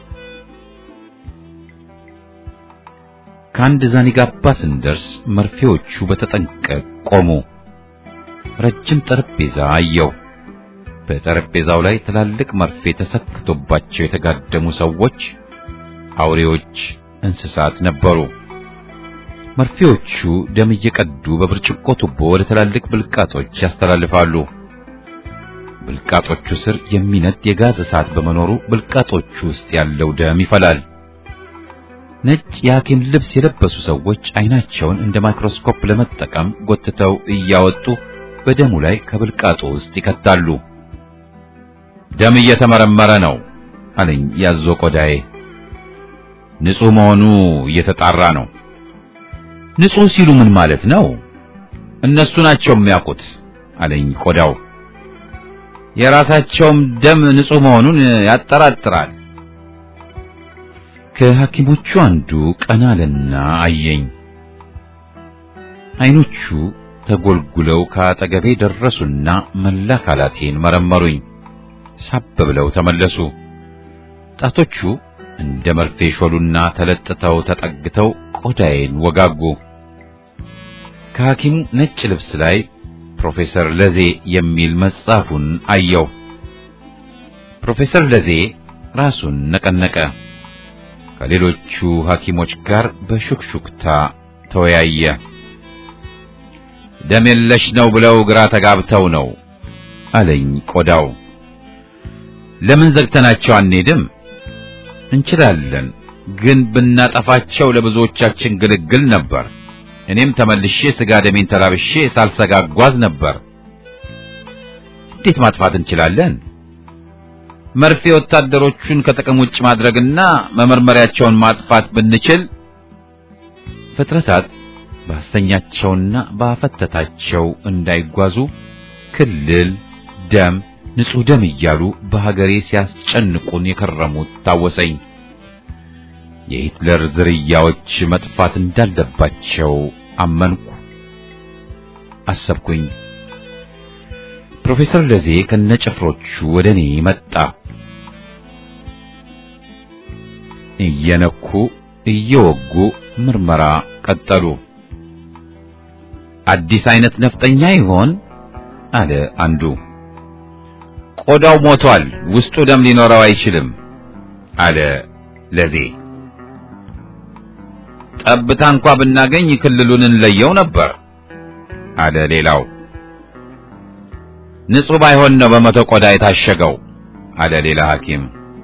ከአንድ ዛኒጋባ ስንደርስ መርፌዎቹ በተጠንቀቅ ቆሙ። ረጅም ጠረጴዛ አየው። በጠረጴዛው ላይ ትላልቅ መርፌ ተሰክቶባቸው የተጋደሙ ሰዎች፣ አውሬዎች፣ እንስሳት ነበሩ። መርፌዎቹ ደም እየቀዱ በብርጭቆ ቱቦ ወደ ትላልቅ ብልቃጦች ያስተላልፋሉ። ብልቃጦቹ ስር የሚነድ የጋዝ እሳት በመኖሩ ብልቃጦቹ ውስጥ ያለው ደም ይፈላል። ነጭ የሐኪም ልብስ የለበሱ ሰዎች አይናቸውን እንደ ማይክሮስኮፕ ለመጠቀም ጎትተው እያወጡ በደሙ ላይ ከብልቃጡ ውስጥ ይከታሉ። ደም እየተመረመረ ነው አለኝ ያዞ ቆዳዬ። ንጹሕ መሆኑ እየተጣራ ነው። ንጹሕ ሲሉ ምን ማለት ነው? እነሱ ናቸው የሚያውቁት አለኝ ቆዳው። የራሳቸውም ደም ንጹሕ መሆኑን ያጠራጥራል። ከሐኪሞቹ አንዱ ቀና አለና አየኝ። አይኖቹ ተጎልጉለው ከአጠገቤ ደረሱና መላ አካላቴን መረመሩኝ። ሳብ ብለው ተመለሱ። ጣቶቹ እንደ መርፌ ሾሉና ተለጥተው ተጠግተው ቆዳዬን ወጋጉ። ከሐኪሙ ነጭ ልብስ ላይ ፕሮፌሰር ለዜ የሚል መጽሐፉን አየው። ፕሮፌሰር ለዜ ራሱን ነቀነቀ። ከሌሎቹ ሐኪሞች ጋር በሹክሹክታ ተወያየ። ደም የለሽ ነው ብለው ግራ ተጋብተው ነው አለኝ ቆዳው። ለምን ዘግተናቸው አንሄድም? እንችላለን፣ ግን ብናጠፋቸው ለብዙዎቻችን ግልግል ነበር። እኔም ተመልሼ ስጋ ደሜን ተላብሼ ሳልሰጋ ጓዝ ነበር። እንዴት ማጥፋት እንችላለን? መርፌ ወታደሮቹን ከጥቅም ውጭ ማድረግና መመርመሪያቸውን ማጥፋት ብንችል ፍጥረታት ባሰኛቸውና ባፈተታቸው እንዳይጓዙ ክልል፣ ደም፣ ንጹሕ ደም እያሉ በሀገሬ ሲያስጨንቁን የከረሙት ታወሰኝ። የሂትለር ዝርያዎች መጥፋት እንዳለባቸው አመንኩ፣ አሰብኩኝ። ፕሮፌሰር ለዜ ከነጭፍሮቹ ወደ እኔ መጣ። እየነኩ እየወጉ ምርመራ ቀጠሉ። አዲስ አይነት ነፍጠኛ ይሆን አለ አንዱ። ቆዳው ሞቷል፣ ውስጡ ደም ሊኖረው አይችልም አለ ለዜ። ጠብታ እንኳ ብናገኝ ክልሉን እንለየው ነበር አለ ሌላው። ንጹሕ ባይሆን ነው በመቶ ቆዳ የታሸገው አለ ሌላ ሐኪም።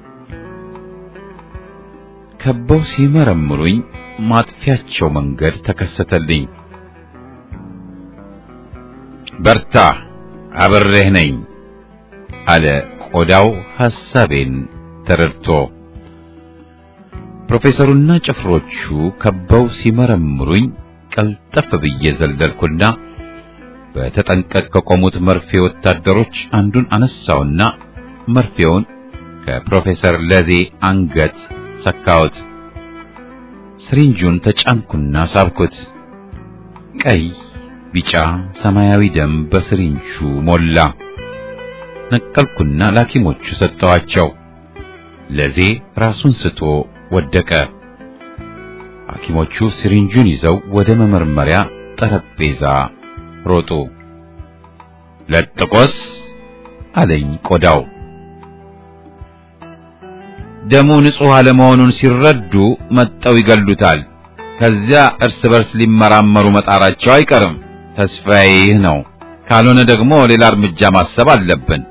ከበው ሲመረምሩኝ ማጥፊያቸው መንገድ ተከሰተልኝ። በርታ፣ አብሬህ ነኝ አለ ቆዳው ሐሳቤን ተረድቶ። ፕሮፌሰሩና ጭፍሮቹ ከበው ሲመረምሩኝ ቀልጠፍ ብዬ ዘለልኩና በተጠንቀቅ ከቆሙት መርፌ ወታደሮች አንዱን አነሳውና መርፌውን ከፕሮፌሰር ለዜ አንገት ሰካሁት። ስሪንጁን ተጫንኩና ሳብኩት። ቀይ ቢጫ፣ ሰማያዊ ደም በስሪንቹ ሞላ። ነቀልኩና ለሐኪሞቹ ሰጠዋቸው። ለዜ ራሱን ስቶ ወደቀ። ሐኪሞቹ ሲሪንጁን ይዘው ወደ መመርመሪያ ጠረጴዛ ሮጡ። ለጥቆስ አለኝ ቆዳው። ደሙ ንጹሕ አለመሆኑን ሲረዱ መጠው ይገሉታል። ከዚያ እርስ በርስ ሊመራመሩ መጣራቸው አይቀርም። ተስፋዬ ይህ ነው። ካልሆነ ደግሞ ሌላ እርምጃ ማሰብ አለብን።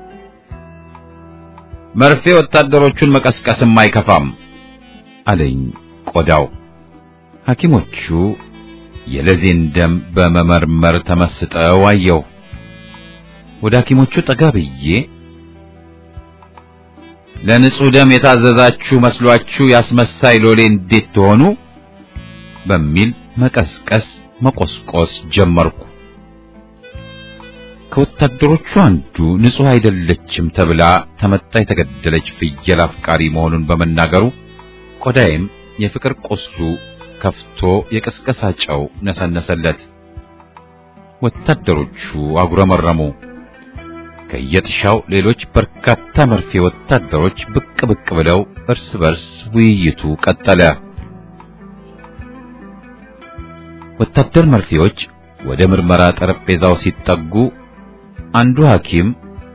መርፌ ወታደሮቹን መቀስቀስም አይከፋም አለኝ ቆዳው። ሐኪሞቹ የለዜን ደም በመመርመር ተመስጠው አየሁ። ወደ ሐኪሞቹ ጠጋ ብዬ ለንጹሕ ደም የታዘዛችሁ መስሏችሁ ያስመሳይ ሎሌ እንዴት ትሆኑ በሚል መቀስቀስ መቆስቆስ ጀመርኩ። ከወታደሮቹ አንዱ ንጹሕ አይደለችም ተብላ ተመታ የተገደለች ፍየል አፍቃሪ መሆኑን በመናገሩ ቆዳዬም የፍቅር ቁስሉ ከፍቶ የቀስቀሳ ጨው ነሰነሰለት። ወታደሮቹ አጉረመረሙ። ከየጥሻው ሌሎች በርካታ መርፌ ወታደሮች ብቅ ብቅ ብለው እርስ በርስ ውይይቱ ቀጠለ። ወታደር መርፌዎች ወደ ምርመራ ጠረጴዛው ሲጠጉ አንዱ ሐኪም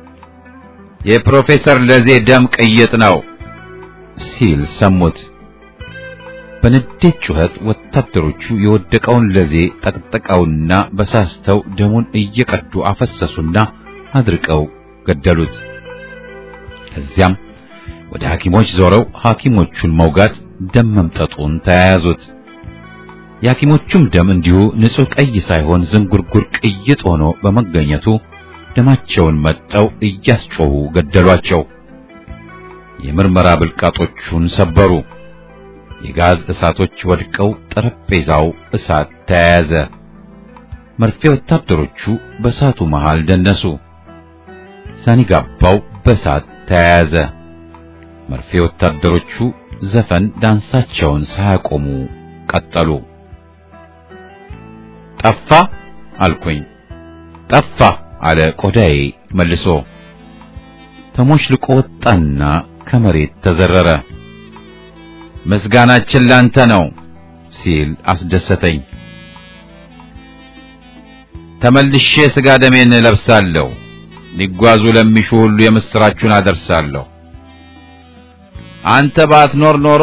የፕሮፌሰር ለዜ ደም ቅይጥ ነው ሲል ሰሙት። በንዴት ጩኸት ወታደሮቹ የወደቀውን ለዜ ጠቅጥቀውና በሳስተው ደሙን እየቀዱ አፈሰሱና አድርቀው ገደሉት። ከዚያም ወደ ሐኪሞች ዞረው ሐኪሞቹን መውጋት ደም መምጠጡን ተያያዙት። የሐኪሞቹም ደም እንዲሁ ንጹሕ ቀይ ሳይሆን ዝንጉርጉር ቅይጥ ሆኖ በመገኘቱ ደማቸውን መጠው እያስጮሁ ገደሏቸው። የምርመራ ብልቃጦቹን ሰበሩ። የጋዝ እሳቶች ወድቀው ጠረጴዛው እሳት ተያያዘ። መርፌ ወታደሮቹ በእሳቱ መሃል ደነሱ። ሳኒጋባው በእሳት ተያያዘ። መርፌ ወታደሮቹ ዘፈን ዳንሳቸውን ሳያቆሙ ቀጠሉ። ጠፋ አልኩኝ። ጠፋ አለ ቆዳዬ መልሶ። ተሞሽልቆ ወጣና ከመሬት ተዘረረ። ምስጋናችን ላንተ ነው ሲል አስደሰተኝ። ተመልሼ ስጋ ደሜን እለብሳለሁ፣ ሊጓዙ ለሚሹ ሁሉ የምስራቹን አደርሳለሁ። አንተ ባትኖር ኖሮ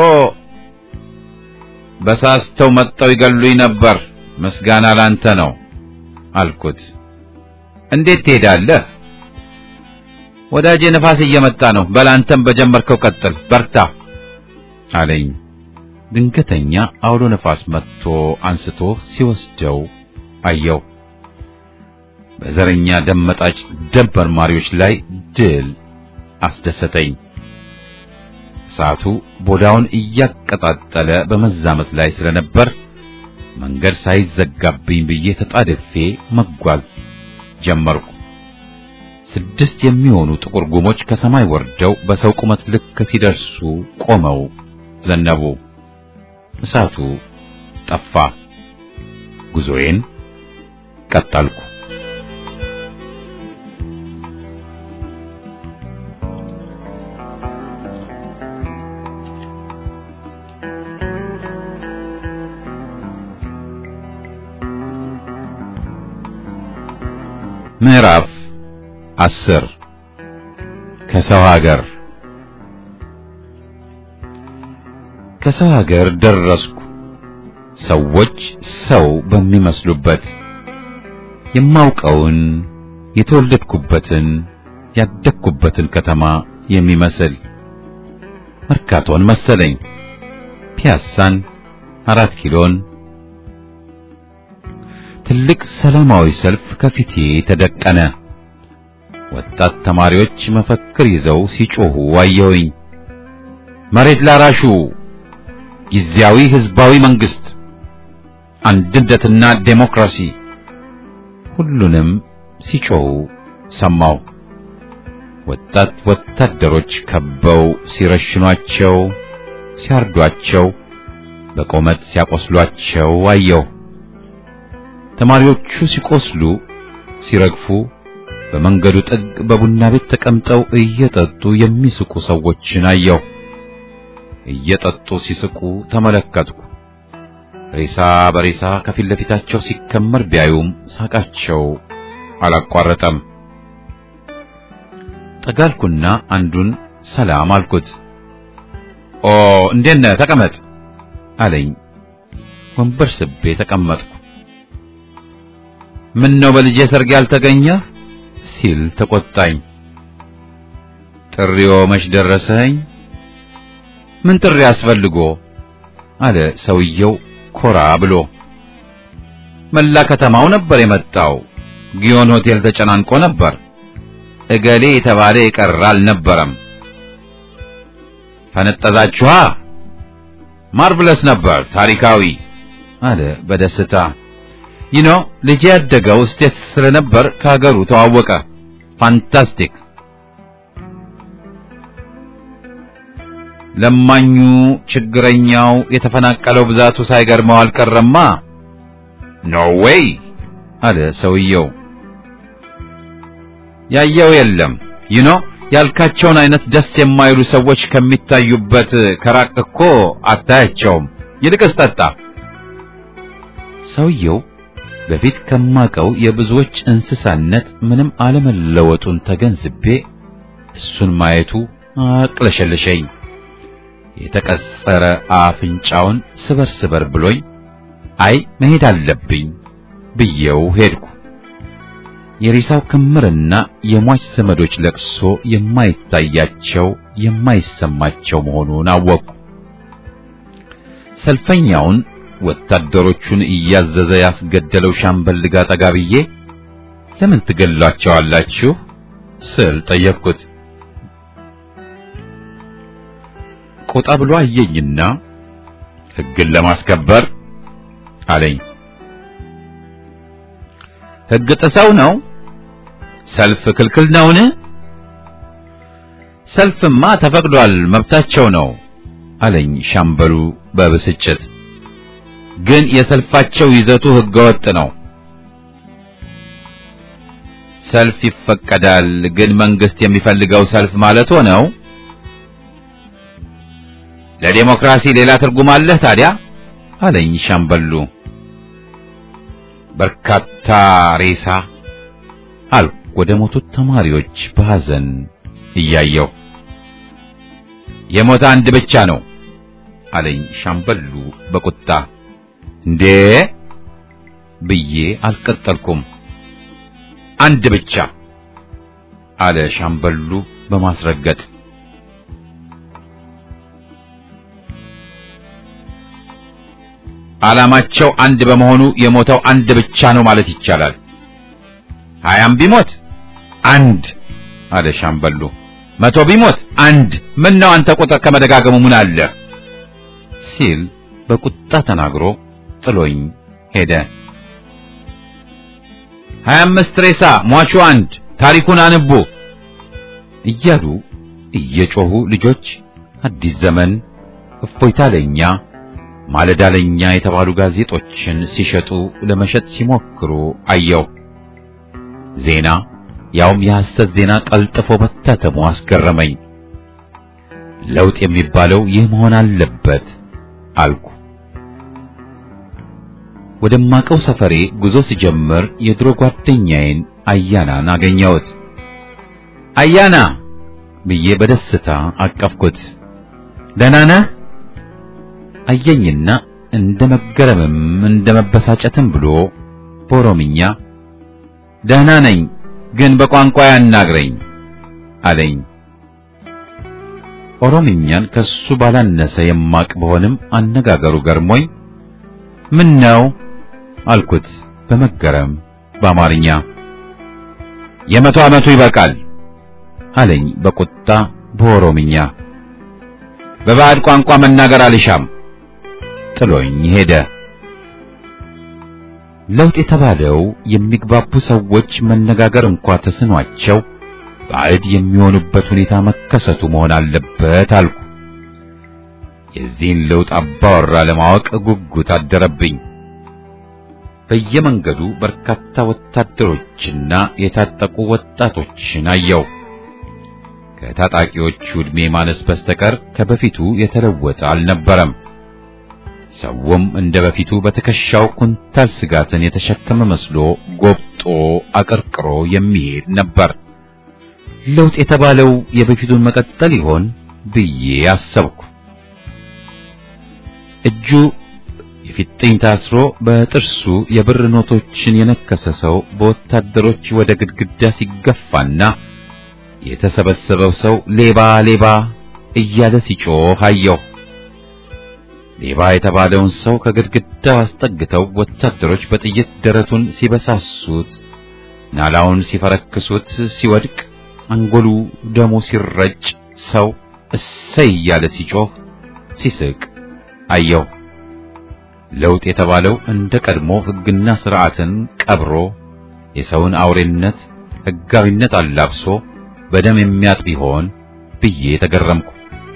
በሳስተው መጥተው ይገሉኝ ነበር። ምስጋና ላንተ ነው አልኩት። እንዴት ትሄዳለህ? ወዳጄ ነፋስ እየመጣ ነው። በላንተም በጀመርከው ቀጥል፣ በርታ አለኝ። ድንገተኛ አውሎ ነፋስ መጥቶ አንስቶ ሲወስደው አየው። በዘረኛ ደመጣጭ ደም መርማሪዎች ላይ ድል አስደሰተኝ። እሳቱ ቦዳውን እያቀጣጠለ በመዛመት ላይ ስለነበር መንገድ ሳይዘጋብኝ ብዬ ተጣድፌ መጓዝ ጀመርኩ። ስድስት የሚሆኑ ጥቁር ጉሞች ከሰማይ ወርደው በሰው ቁመት ልክ ሲደርሱ ቆመው ዘነቡ። እሳቱ ጠፋ። ጉዞዬን ቀጠልኩ። ምዕራፍ አስር ከሰው ሀገር ከሰው ሀገር ደረስኩ። ሰዎች ሰው በሚመስሉበት የማውቀውን የተወለድኩበትን ያደግኩበትን ከተማ የሚመስል መርካቶን መሰለኝ። ፒያሳን፣ አራት ኪሎን ትልቅ ሰላማዊ ሰልፍ ከፊቴ ተደቀነ። ወጣት ተማሪዎች መፈክር ይዘው ሲጮሁ አየሁኝ። መሬት ላራሹ፣ ጊዜያዊ ህዝባዊ መንግስት፣ አንድነትና ዴሞክራሲ፣ ሁሉንም ሲጮሁ ሰማሁ። ወጣት ወታደሮች ከበው ሲረሽኗቸው፣ ሲያርዷቸው፣ በቆመጥ ሲያቆስሏቸው አየሁ። ተማሪዎቹ ሲቆስሉ፣ ሲረግፉ በመንገዱ ጥግ በቡና ቤት ተቀምጠው እየጠጡ የሚስቁ ሰዎችን አየሁ። እየጠጡ ሲስቁ ተመለከትኩ። ሬሳ በሬሳ ከፊት ለፊታቸው ሲከመር ቢያዩም ሳቃቸው አላቋረጠም። ጠጋልኩና አንዱን ሰላም አልኩት። ኦ እንዴት ነህ? ተቀመጥ አለኝ። ወንበር ስቤ ተቀመጥኩ። ምን ነው በልጄ ሰርግ ያልተገኘህ? ሲል ተቆጣኝ። ጥሪዎ መች ደረሰኝ? ምን ጥሪ አስፈልጎ? አለ ሰውየው ኮራ ብሎ። መላ ከተማው ነበር የመጣው። ጊዮን ሆቴል ተጨናንቆ ነበር። እገሌ የተባለ የቀረ አልነበረም። ፈነጠዛችኋ? ማርቭለስ ነበር፣ ታሪካዊ አለ በደስታ። ይኖ ልጄ ያደገው ስቴት ስለነበር ከሀገሩ ተዋወቀ። ፋንታስቲክ። ለማኙ፣ ችግረኛው፣ የተፈናቀለው ብዛቱ ሳይገርመው አልቀረማ። ኖ ዌይ አለ ሰውየው። ያየው የለም ይኖ ያልካቸውን አይነት ደስ የማይሉ ሰዎች ከሚታዩበት ከራቅ እኮ አታያቸውም። ይልቅስ ጠጣ። ሰውየው በፊት ከማቀው የብዙዎች እንስሳነት ምንም አለመለወጡን ተገንዝቤ እሱን ማየቱ አቅለሸለሸኝ። የተቀጸረ አፍንጫውን ስበር ስበር ብሎኝ አይ መሄድ አለብኝ ብዬው ሄድኩ። የሬሳው ክምርና የሟች ዘመዶች ለቅሶ የማይታያቸው የማይሰማቸው መሆኑን አወቅኩ። ሰልፈኛውን ወታደሮቹን እያዘዘ ያስገደለው ሻምበል ጋር ጠጋ ብዬ ለምን ትገሏቸዋላችሁ ስል ጠየቅኩት። ቆጣ ብሎ አየኝና ሕግን ለማስከበር አለኝ። ሕግ ጥሰው ነው? ሰልፍ ክልክል ነውን? ሰልፍማ ተፈቅዷል፣ መብታቸው ነው አለኝ ሻምበሉ በብስጭት። ግን የሰልፋቸው ይዘቱ ሕገወጥ ነው። ሰልፍ ይፈቀዳል፣ ግን መንግስት የሚፈልገው ሰልፍ ማለት ነው። ለዴሞክራሲ ሌላ ትርጉም አለህ ታዲያ አለኝ ሻምበሉ። በርካታ ሬሳ አልኩ ወደ ሞቱት ተማሪዎች በሐዘን እያየው። የሞተ አንድ ብቻ ነው አለኝ ሻምበሉ በቁጣ። እንዴ ብዬ አልቀጠልኩም። አንድ ብቻ አለ ሻምበሉ በማስረገጥ። ዓላማቸው አንድ በመሆኑ የሞተው አንድ ብቻ ነው ማለት ይቻላል። ሀያም ቢሞት አንድ አለ ሻምበሉ። መቶ ቢሞት አንድ። ምን ነው አንተ ቁጥር ከመደጋገሙ ምን አለ ሲል በቁጣ ተናግሮ ጥሎኝ ሄደ። ሀያ አምስት ሬሳ ሟቹ አንድ ታሪኩን አንቡ እያሉ እየጮሁ ልጆች አዲስ ዘመን፣ እፎይታ ለኛ፣ ማለዳ ለኛ የተባሉ ጋዜጦችን ሲሸጡ ለመሸጥ ሲሞክሩ አየው። ዜና ያውም የሐሰት ዜና ቀልጥፎ መታተሙ አስገረመኝ። ለውጥ የሚባለው ይህ መሆን አለበት አልኩ። ወደማቀው ሰፈሬ ጉዞ ሲጀምር የድሮ ጓደኛዬን አያናን አገኘሁት። አያና ብዬ በደስታ አቀፍኩት። ደህና ነህ? አየኝና እንደ መገረምም እንደ መበሳጨትም ብሎ በኦሮምኛ ደህና ነኝ፣ ግን በቋንቋ ያናግረኝ አለኝ። ኦሮምኛን ከሱ ባላነሰ የማቅ በሆንም አነጋገሩ ገርሞኝ ምን ነው አልኩት በመገረም በአማርኛ። የመቶ ዓመቱ ይበቃል አለኝ በቁጣ በኦሮምኛ። በባዕድ ቋንቋ መናገር አልሻም ጥሎኝ ሄደ። ለውጥ የተባለው የሚግባቡ ሰዎች መነጋገር እንኳ ተስኗቸው ባዕድ የሚሆኑበት ሁኔታ መከሰቱ መሆን አለበት አልኩ። የዚህን ለውጥ አባወራ ለማወቅ ጉጉት አደረብኝ። በየመንገዱ በርካታ ወታደሮችና የታጠቁ ወጣቶችን አየው። ከታጣቂዎቹ ዕድሜ ማነስ በስተቀር ከበፊቱ የተለወጠ አልነበረም። ሰውም እንደ በፊቱ በትከሻው ኩንታል ስጋትን የተሸከመ መስሎ ጎብጦ አቀርቅሮ የሚሄድ ነበር። ለውጥ የተባለው የበፊቱን መቀጠል ይሆን ብዬ አሰብኩ። እጁ የፊጥኝ ታስሮ በጥርሱ የብር ኖቶችን የነከሰ ሰው በወታደሮች ወደ ግድግዳ ሲገፋና የተሰበሰበው ሰው ሌባ ሌባ እያለ ሲጮህ አየሁ። ሌባ የተባለውን ሰው ከግድግዳው አስጠግተው ወታደሮች በጥይት ደረቱን ሲበሳሱት፣ ናላውን ሲፈረክሱት፣ ሲወድቅ አንጎሉ ደሙ ሲረጭ ሰው እሰይ እያለ ሲጮህ ሲስቅ አየሁ። ለውጥ የተባለው እንደ ቀድሞ ሕግና ሥርዓትን ቀብሮ የሰውን አውሬነት ሕጋዊነት አላብሶ በደም የሚያጥብ ይሆን ብዬ ተገረምኩ።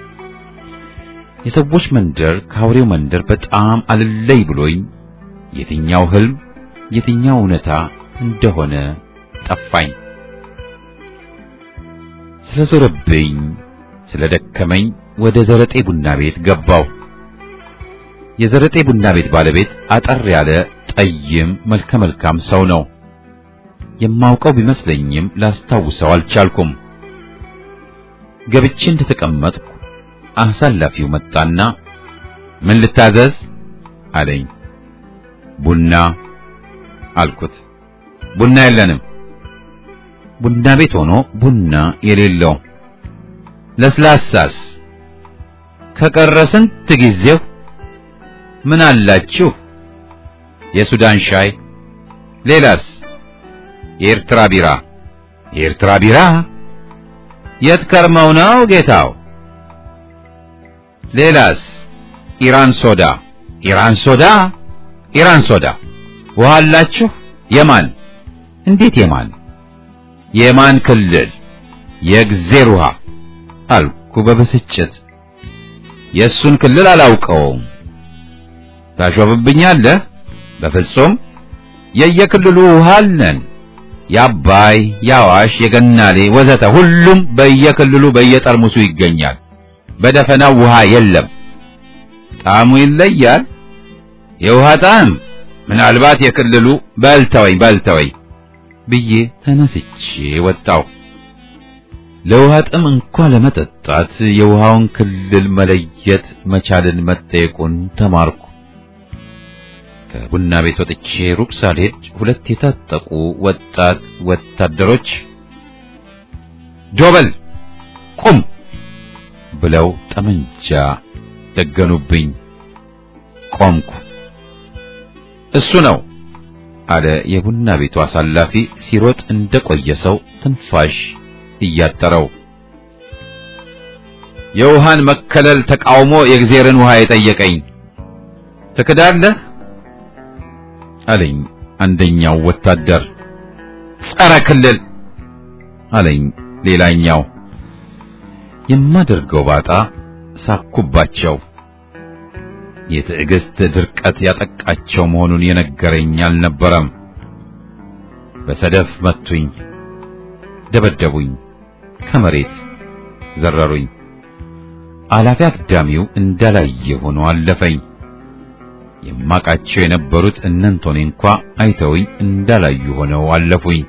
የሰዎች መንደር ከአውሬው መንደር በጣም አልለይ ብሎኝ የትኛው ህልም የትኛው እውነታ እንደሆነ ጠፋኝ። ስለዞረብኝ ስለደከመኝ ወደ ዘረጤ ቡና ቤት ገባው። የዘረጤ ቡና ቤት ባለቤት አጠር ያለ ጠይም መልከ መልካም ሰው ነው። የማውቀው ቢመስለኝም ላስታውሰው አልቻልኩም። ገብቼ እንደተቀመጥኩ አሳላፊው መጣና ምን ልታዘዝ አለኝ። ቡና አልኩት። ቡና የለንም። ቡና ቤት ሆኖ ቡና የሌለው ለስላሳስ ከቀረ ስንት ጊዜው ምን አላችሁ? የሱዳን ሻይ። ሌላስ? የኤርትራ ቢራ። የኤርትራ ቢራ? የት ከርመው ነው ጌታው? ሌላስ? ኢራን ሶዳ። ኢራን ሶዳ? ኢራን ሶዳ። ውሃ አላችሁ? የማን? እንዴት የማን? የማን ክልል? የእግዜር ውሃ አልኩ በብስጭት። የእሱን ክልል አላውቀውም። ታሾፍብኛለህ? በፍጹም የየክልሉ ውሃ አለን። የአባይ፣ የአዋሽ፣ የገናሌ ወዘተ ሁሉም በየክልሉ በየጠርሙሱ ይገኛል። በደፈናው ውሃ የለም። ጣዕሙ ይለያል። የውሃ ጣዕም ምናልባት የክልሉ በልተወኝ በልተወኝ ብዬ ተነስቼ ወጣው። ለውሃ ጥም እንኳ ለመጠጣት የውሃውን ክልል መለየት መቻልን መጠየቁን ተማርኩ። ከቡና ቤት ወጥቼ ሩቅ ሳልሄድ ሁለት የታጠቁ ወጣት ወታደሮች ጆበል ቁም ብለው ጠመንጃ ደገኑብኝ። ቆምኩ። እሱ ነው አለ የቡና ቤቱ አሳላፊ ሲሮጥ እንደቆየ ሰው ትንፋሽ እያጠረው። የውሃን መከለል ተቃውሞ የእግዜርን ውሃ የጠየቀኝ ትክዳለህ አለኝ አንደኛው ወታደር። ጸረ ክልል አለኝ ሌላኛው። የማደርገው ባጣ ሳኩባቸው። የትዕግስት ድርቀት ያጠቃቸው መሆኑን የነገረኝ አልነበረም። በሰደፍ መቱኝ፣ ደበደቡኝ፣ ከመሬት ዘረሩኝ። አላፊ አግዳሚው እንዳላየ ሆኖ አለፈኝ። የማቃቸው የነበሩት እነንቶኔ እንኳ አይተውኝ እንዳላዩ ሆነው አለፉኝ።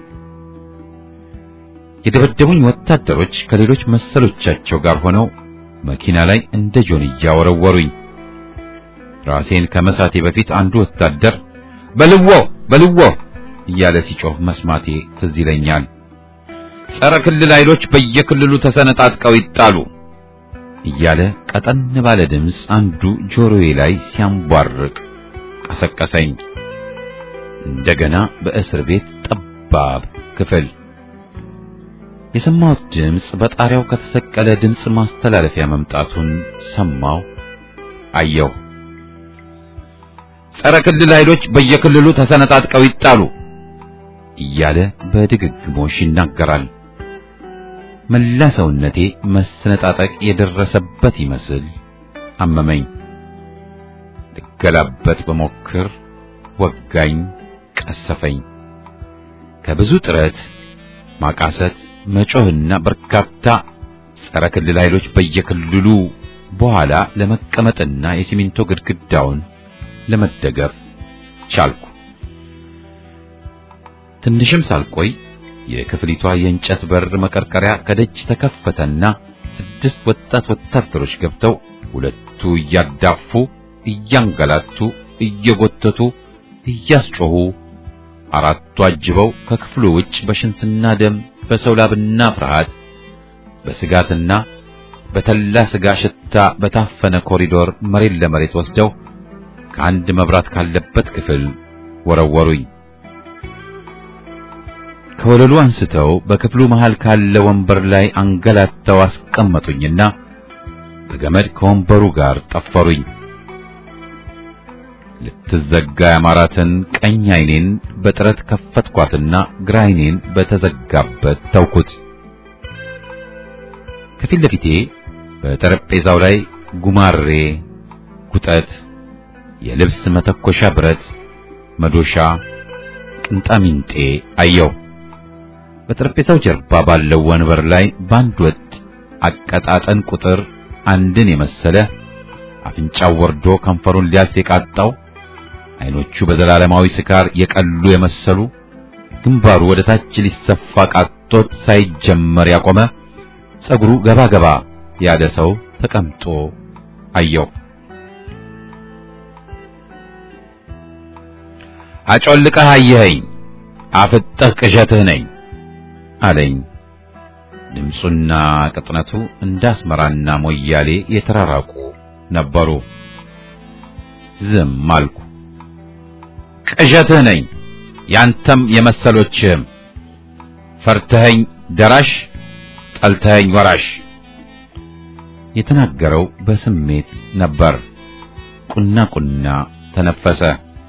የደበደቡኝ ወታደሮች ከሌሎች መሰሎቻቸው ጋር ሆነው መኪና ላይ እንደ ጆንያ ወረወሩኝ። ራሴን ከመሳቴ በፊት አንዱ ወታደር በልዎ በልዎ እያለ ሲጮህ መስማቴ ትዝ ይለኛል። ጸረ ክልል ኃይሎች በየክልሉ ተሰነጣጥቀው ይጣሉ እያለ ቀጠን ባለ ድምፅ አንዱ ጆሮዬ ላይ ሲያንቧርቅ ቀሰቀሰኝ። እንደገና በእስር ቤት ጠባብ ክፍል የሰማሁት ድምፅ በጣሪያው ከተሰቀለ ድምፅ ማስተላለፊያ መምጣቱን ሰማሁ፣ አየሁ። ጸረ ክልል ኃይሎች በየክልሉ ተሰነጣጥቀው ይጣሉ እያለ በድግግሞሽ ይናገራል። መላ ሰውነቴ መሰነጣጠቅ የደረሰበት ይመስል አመመኝ። ልገላበጥ በሞክር ወጋኝ፣ ቀሰፈኝ። ከብዙ ጥረት ማቃሰት፣ መጮህና በርካታ ጸረ ክልል ኃይሎች በየክልሉ በኋላ ለመቀመጥና የሲሚንቶ ግድግዳውን ለመደገፍ ቻልኩ። ትንሽም ሳልቆይ የክፍሊቷ የእንጨት በር መቀርቀሪያ ከደጅ ተከፈተና ስድስት ወጣት ወታደሮች ገብተው ሁለቱ እያዳፉ፣ እያንገላቱ፣ እየጎተቱ፣ እያስጮሁ አራቱ አጅበው ከክፍሉ ውጭ በሽንትና ደም በሰው ላብና ፍርሃት በስጋትና በተላ ስጋ ሽታ በታፈነ ኮሪዶር መሬት ለመሬት ወስደው ከአንድ መብራት ካለበት ክፍል ወረወሩኝ። ከወለሉ አንስተው በክፍሉ መሃል ካለ ወንበር ላይ አንገላተው አስቀመጡኝና በገመድ ከወንበሩ ጋር ጠፈሩኝ። ልትዘጋ ያማራትን ቀኝ ዓይኔን በጥረት ከፈትኳትና ግራ ዓይኔን በተዘጋበት ተውኩት። ከፊት ለፊቴ በጠረጴዛው ላይ ጉማሬ፣ ጉጠት፣ የልብስ መተኮሻ ብረት፣ መዶሻ፣ ቅንጣሚንጤ አየው። በጠረጴዛው ጀርባ ባለው ወንበር ላይ በአንድ ወጥ አቀጣጠን ቁጥር አንድን የመሰለ አፍንጫው ወርዶ ከንፈሩን ሊያልፍ የቃጣው አይኖቹ በዘላለማዊ ስካር የቀሉ የመሰሉ ግንባሩ ወደ ታች ሊሰፋ ቃጦት ሳይጀመር ያቆመ ጸጉሩ ገባ ገባ ያለ ሰው ተቀምጦ አየው። አጮልቀህ አየኸኝ፣ አፍጠህ ቅዠትህ ነኝ አለኝ። ድምፁና ቅጥነቱ እንደ አስመራና ሞያሌ የተራራቁ ነበሩ። ዝም አልኩ። ቅዠትህ ነኝ፣ ያንተም የመሰሎችህም ፈርተኸኝ ደራሽ ጠልተኸኝ ወራሽ። የተናገረው በስሜት ነበር። ቁና ቁና ተነፈሰ።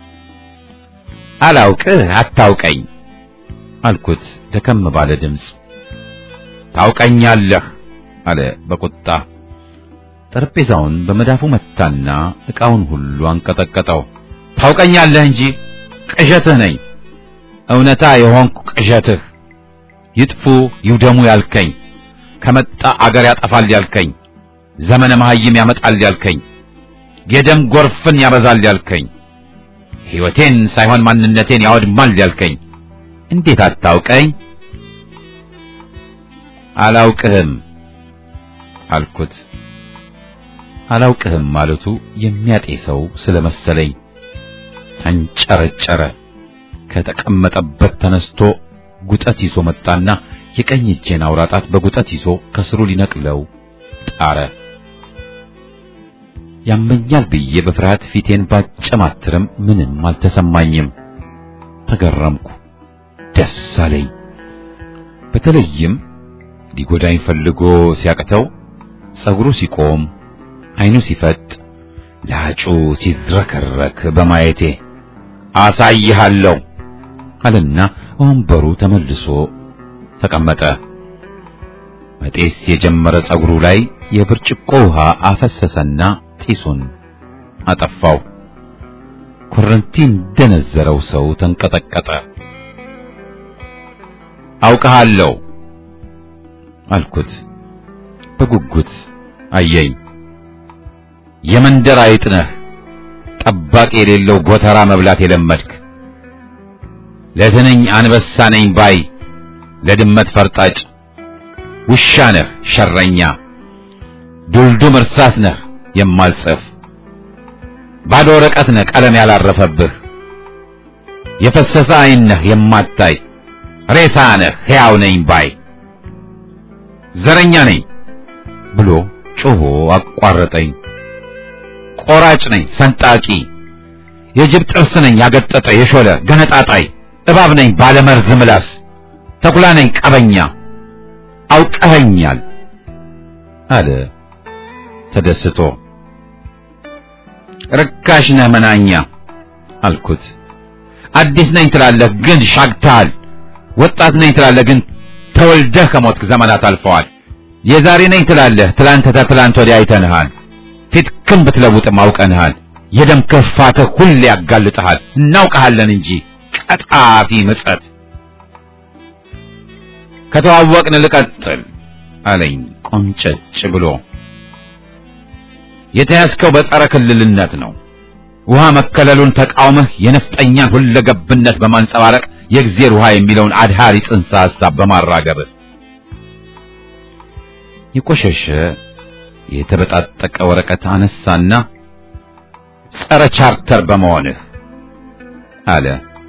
አላውቅህ አታውቀኝ አልኩት ደከም ባለ ድምፅ። ታውቀኛለህ አለ በቁጣ። ጠረጴዛውን በመዳፉ መታና ዕቃውን ሁሉ አንቀጠቀጠው። ታውቀኛለህ እንጂ ቅዠትህ ነኝ፣ እውነታ የሆንኩ ቅዠትህ፣ ይጥፉ ይውደሙ ያልከኝ፣ ከመጣ አገር ያጠፋል ያልከኝ፣ ዘመነ መሐይም ያመጣል ያልከኝ፣ የደም ጎርፍን ያበዛል ያልከኝ፣ ሕይወቴን ሳይሆን ማንነቴን ያወድማል ያልከኝ እንዴት አታውቀኝ? አላውቅህም አልኩት። አላውቅህም ማለቱ የሚያጤሰው ስለመሰለኝ ተንጨረጨረ። ከተቀመጠበት ተነስቶ ጉጠት ይዞ መጣና የቀኝ እጄን አውራጣት በጉጠት ይዞ ከስሩ ሊነቅለው ጣረ። ያመኛል ብዬ በፍርሃት ፊቴን ባጨማትርም ምንም አልተሰማኝም። ተገረምኩ፣ ደስ አለኝ። በተለይም ሊጎዳኝ ፈልጎ ሲያቅተው ጸጉሩ ሲቆም አይኑ ሲፈጥ ላጩ ሲዝረከረክ በማየቴ አሳይሃለሁ አለና ወንበሩ ተመልሶ ተቀመጠ። መጤስ የጀመረ ጸጉሩ ላይ የብርጭቆ ውሃ አፈሰሰና ጢሱን አጠፋው። ኮረንቲ እንደነዘረው ሰው ተንቀጠቀጠ። አውቀሃለሁ አልኩት። በጉጉት አየኝ። የመንደር አይጥ ነህ፣ ጠባቂ የሌለው ጎተራ መብላት የለመድክ ለትንኝ አንበሳ ነኝ ባይ፣ ለድመት ፈርጣጭ ውሻ ነህ ሸረኛ፣ ዱልዱም እርሳስ ነህ የማልጽፍ ባዶ ወረቀት ነህ ቀለም ያላረፈብህ፣ የፈሰሰ ዓይን ነህ የማታይ ሬሳ ነህ ሕያው ነኝ ባይ፣ ዘረኛ ነኝ ብሎ ጮሆ አቋረጠኝ። ቆራጭ ነኝ ሰንጣቂ፣ የጅብ ጥርስ ነኝ ያገጠጠ የሾለ ገነጣጣይ፣ እባብ ነኝ ባለመርዝ ምላስ፣ ተኩላ ነኝ ቀበኛ፣ አውቀኸኛል አለ ተደስቶ። ርካሽ ነህ መናኛ አልኩት። አዲስ ነኝ ትላለህ ግን ሻግተሃል። ወጣት ነኝ ትላለህ ግን ተወልደህ ከሞትክ ዘመናት አልፈዋል። የዛሬ ነኝ ትላለህ ትላንት ተትላንት ወዲያ አይተንሃል። ፊትክን ብትለውጥም አውቀንሃል። የደም ክርፋትህ ሁሌ ያጋልጥሃል። እናውቀሃለን እንጂ ቀጣፊ ምጸት። ከተዋወቅን ልቀጥል አለኝ ቆንጨጭ ብሎ። የተያዝከው በጸረ ክልልነት ነው። ውሃ መከለሉን ተቃውመህ የነፍጠኛን ሁለገብነት በማንጸባረቅ የእግዜር ውሃ የሚለውን አድሃሪ ጽንሰ ሐሳብ በማራገብህ የቆሸሸ የተበጣጠቀ ወረቀት አነሳና ጸረ ቻርተር በመሆንህ አለ።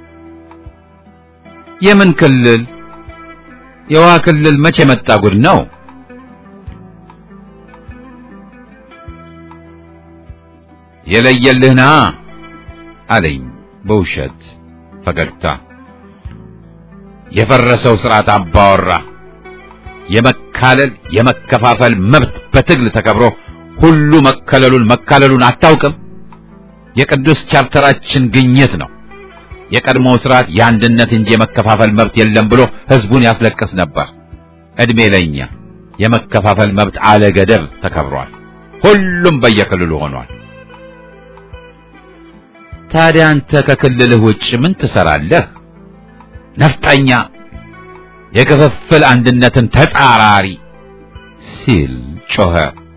የምን ክልል? የውሃ ክልል መቼ መጣ? ጉድ ነው። የለየልህና አለኝ በውሸት ፈገግታ። የፈረሰው ስርዓት አባወራ የመካለል የመከፋፈል መብት በትግል ተከብሮ ሁሉ መከለሉን መካለሉን አታውቅም? የቅዱስ ቻርተራችን ግኝት ነው። የቀድሞው ስርዓት የአንድነት እንጂ የመከፋፈል መብት የለም ብሎ ህዝቡን ያስለቅስ ነበር። እድሜ ለኛ የመከፋፈል መብት አለ ገደብ ተከብሯል። ሁሉም በየክልሉ ሆኗል። ታዲያ አንተ ከክልልህ ውጭ ምን ትሰራለህ? ነፍጠኛ፣ የክፍፍል አንድነትን ተጻራሪ ሲል ጮኸ።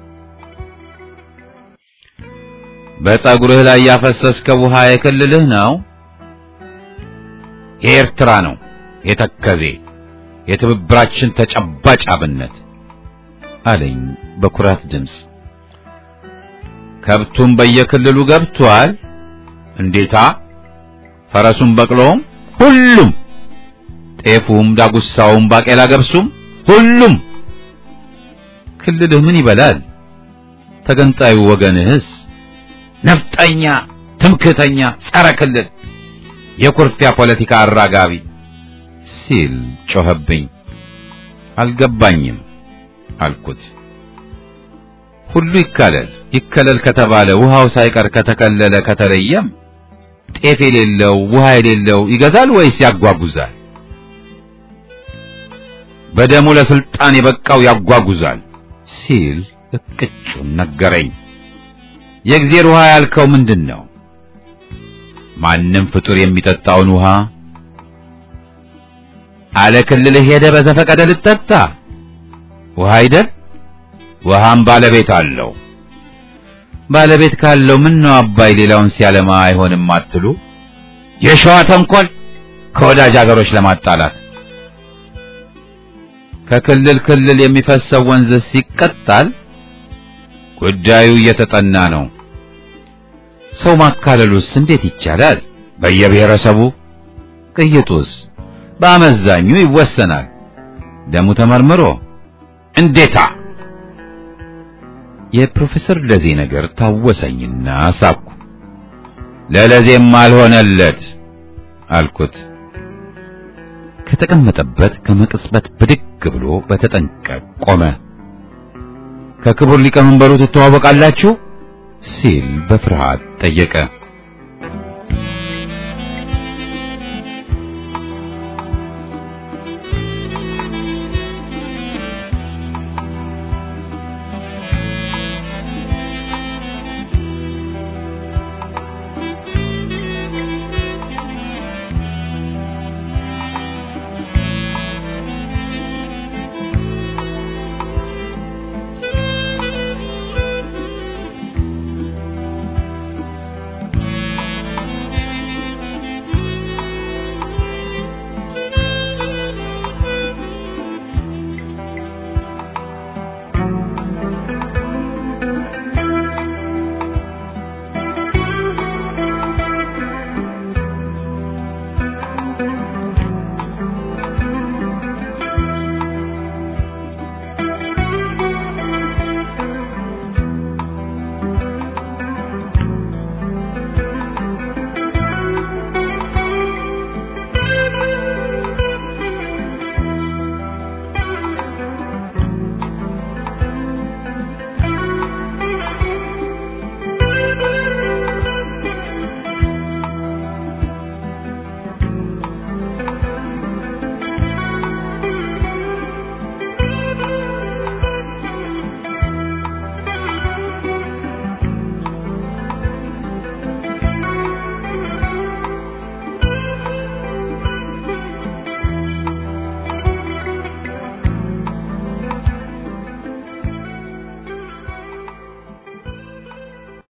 በፀጉርህ ላይ ያፈሰስከው ውሃ የክልልህ ነው? የኤርትራ ነው። የተከዜ የትብብራችን ተጨባጭ አብነት አለኝ በኩራት ድምፅ። ከብቱም በየክልሉ ገብቷል። እንዴታ! ፈረሱም በቅሎም ሁሉም ጤፉም፣ ዳጉሳውም፣ ባቄላ ገብሱም ሁሉም። ክልልህ ምን ይበላል? ተገንጣዩ ወገንህስ? ነፍጠኛ፣ ትምክህተኛ፣ ጸረ ክልል፣ የኩርፊያ ፖለቲካ አራጋቢ ሲል ጮኸብኝ። አልገባኝም አልኩት። ሁሉ ይካለል ይከለል ከተባለ ውሃው ሳይቀር ከተከለለ ከተለየም ጤፍ የሌለው ውሃ የሌለው ይገዛል ወይስ ያጓጉዛል? በደሙ ለስልጣን የበቃው ያጓጉዛል ሲል እቅጩን ነገረኝ። የእግዚአብሔር ውሃ ያልከው ምንድን ነው? ማንም ፍጡር የሚጠጣውን ውሃ አለ ክልልህ ሄደ በዘፈቀደ ልጠጣ ውሃ አይደል? ውሃም ባለቤት አለው። ባለቤት ካለው ምን ነው አባይ ሌላውን ሲያለማ አይሆንም አትሉ? የሸዋ ተንኮል ከወዳጅ አገሮች ለማጣላት ከክልል ክልል የሚፈሰው ወንዝ ሲቀጣል ጉዳዩ እየተጠና ነው። ሰው ማካለሉስ እንዴት ይቻላል? በየብሔረሰቡ ቅይጡስ በአመዛኙ ይወሰናል። ደሙ ተመርምሮ እንዴታ የፕሮፌሰር ለዜ ነገር ታወሰኝና ሳኩ። ለለዜም አልሆነለት አልኩት። ከተቀመጠበት ከመቅጽበት ብድግ ብሎ በተጠንቀቅ ቆመ። ከክቡር ሊቀመንበሩ ትተዋወቃላችሁ ሲል በፍርሃት ጠየቀ።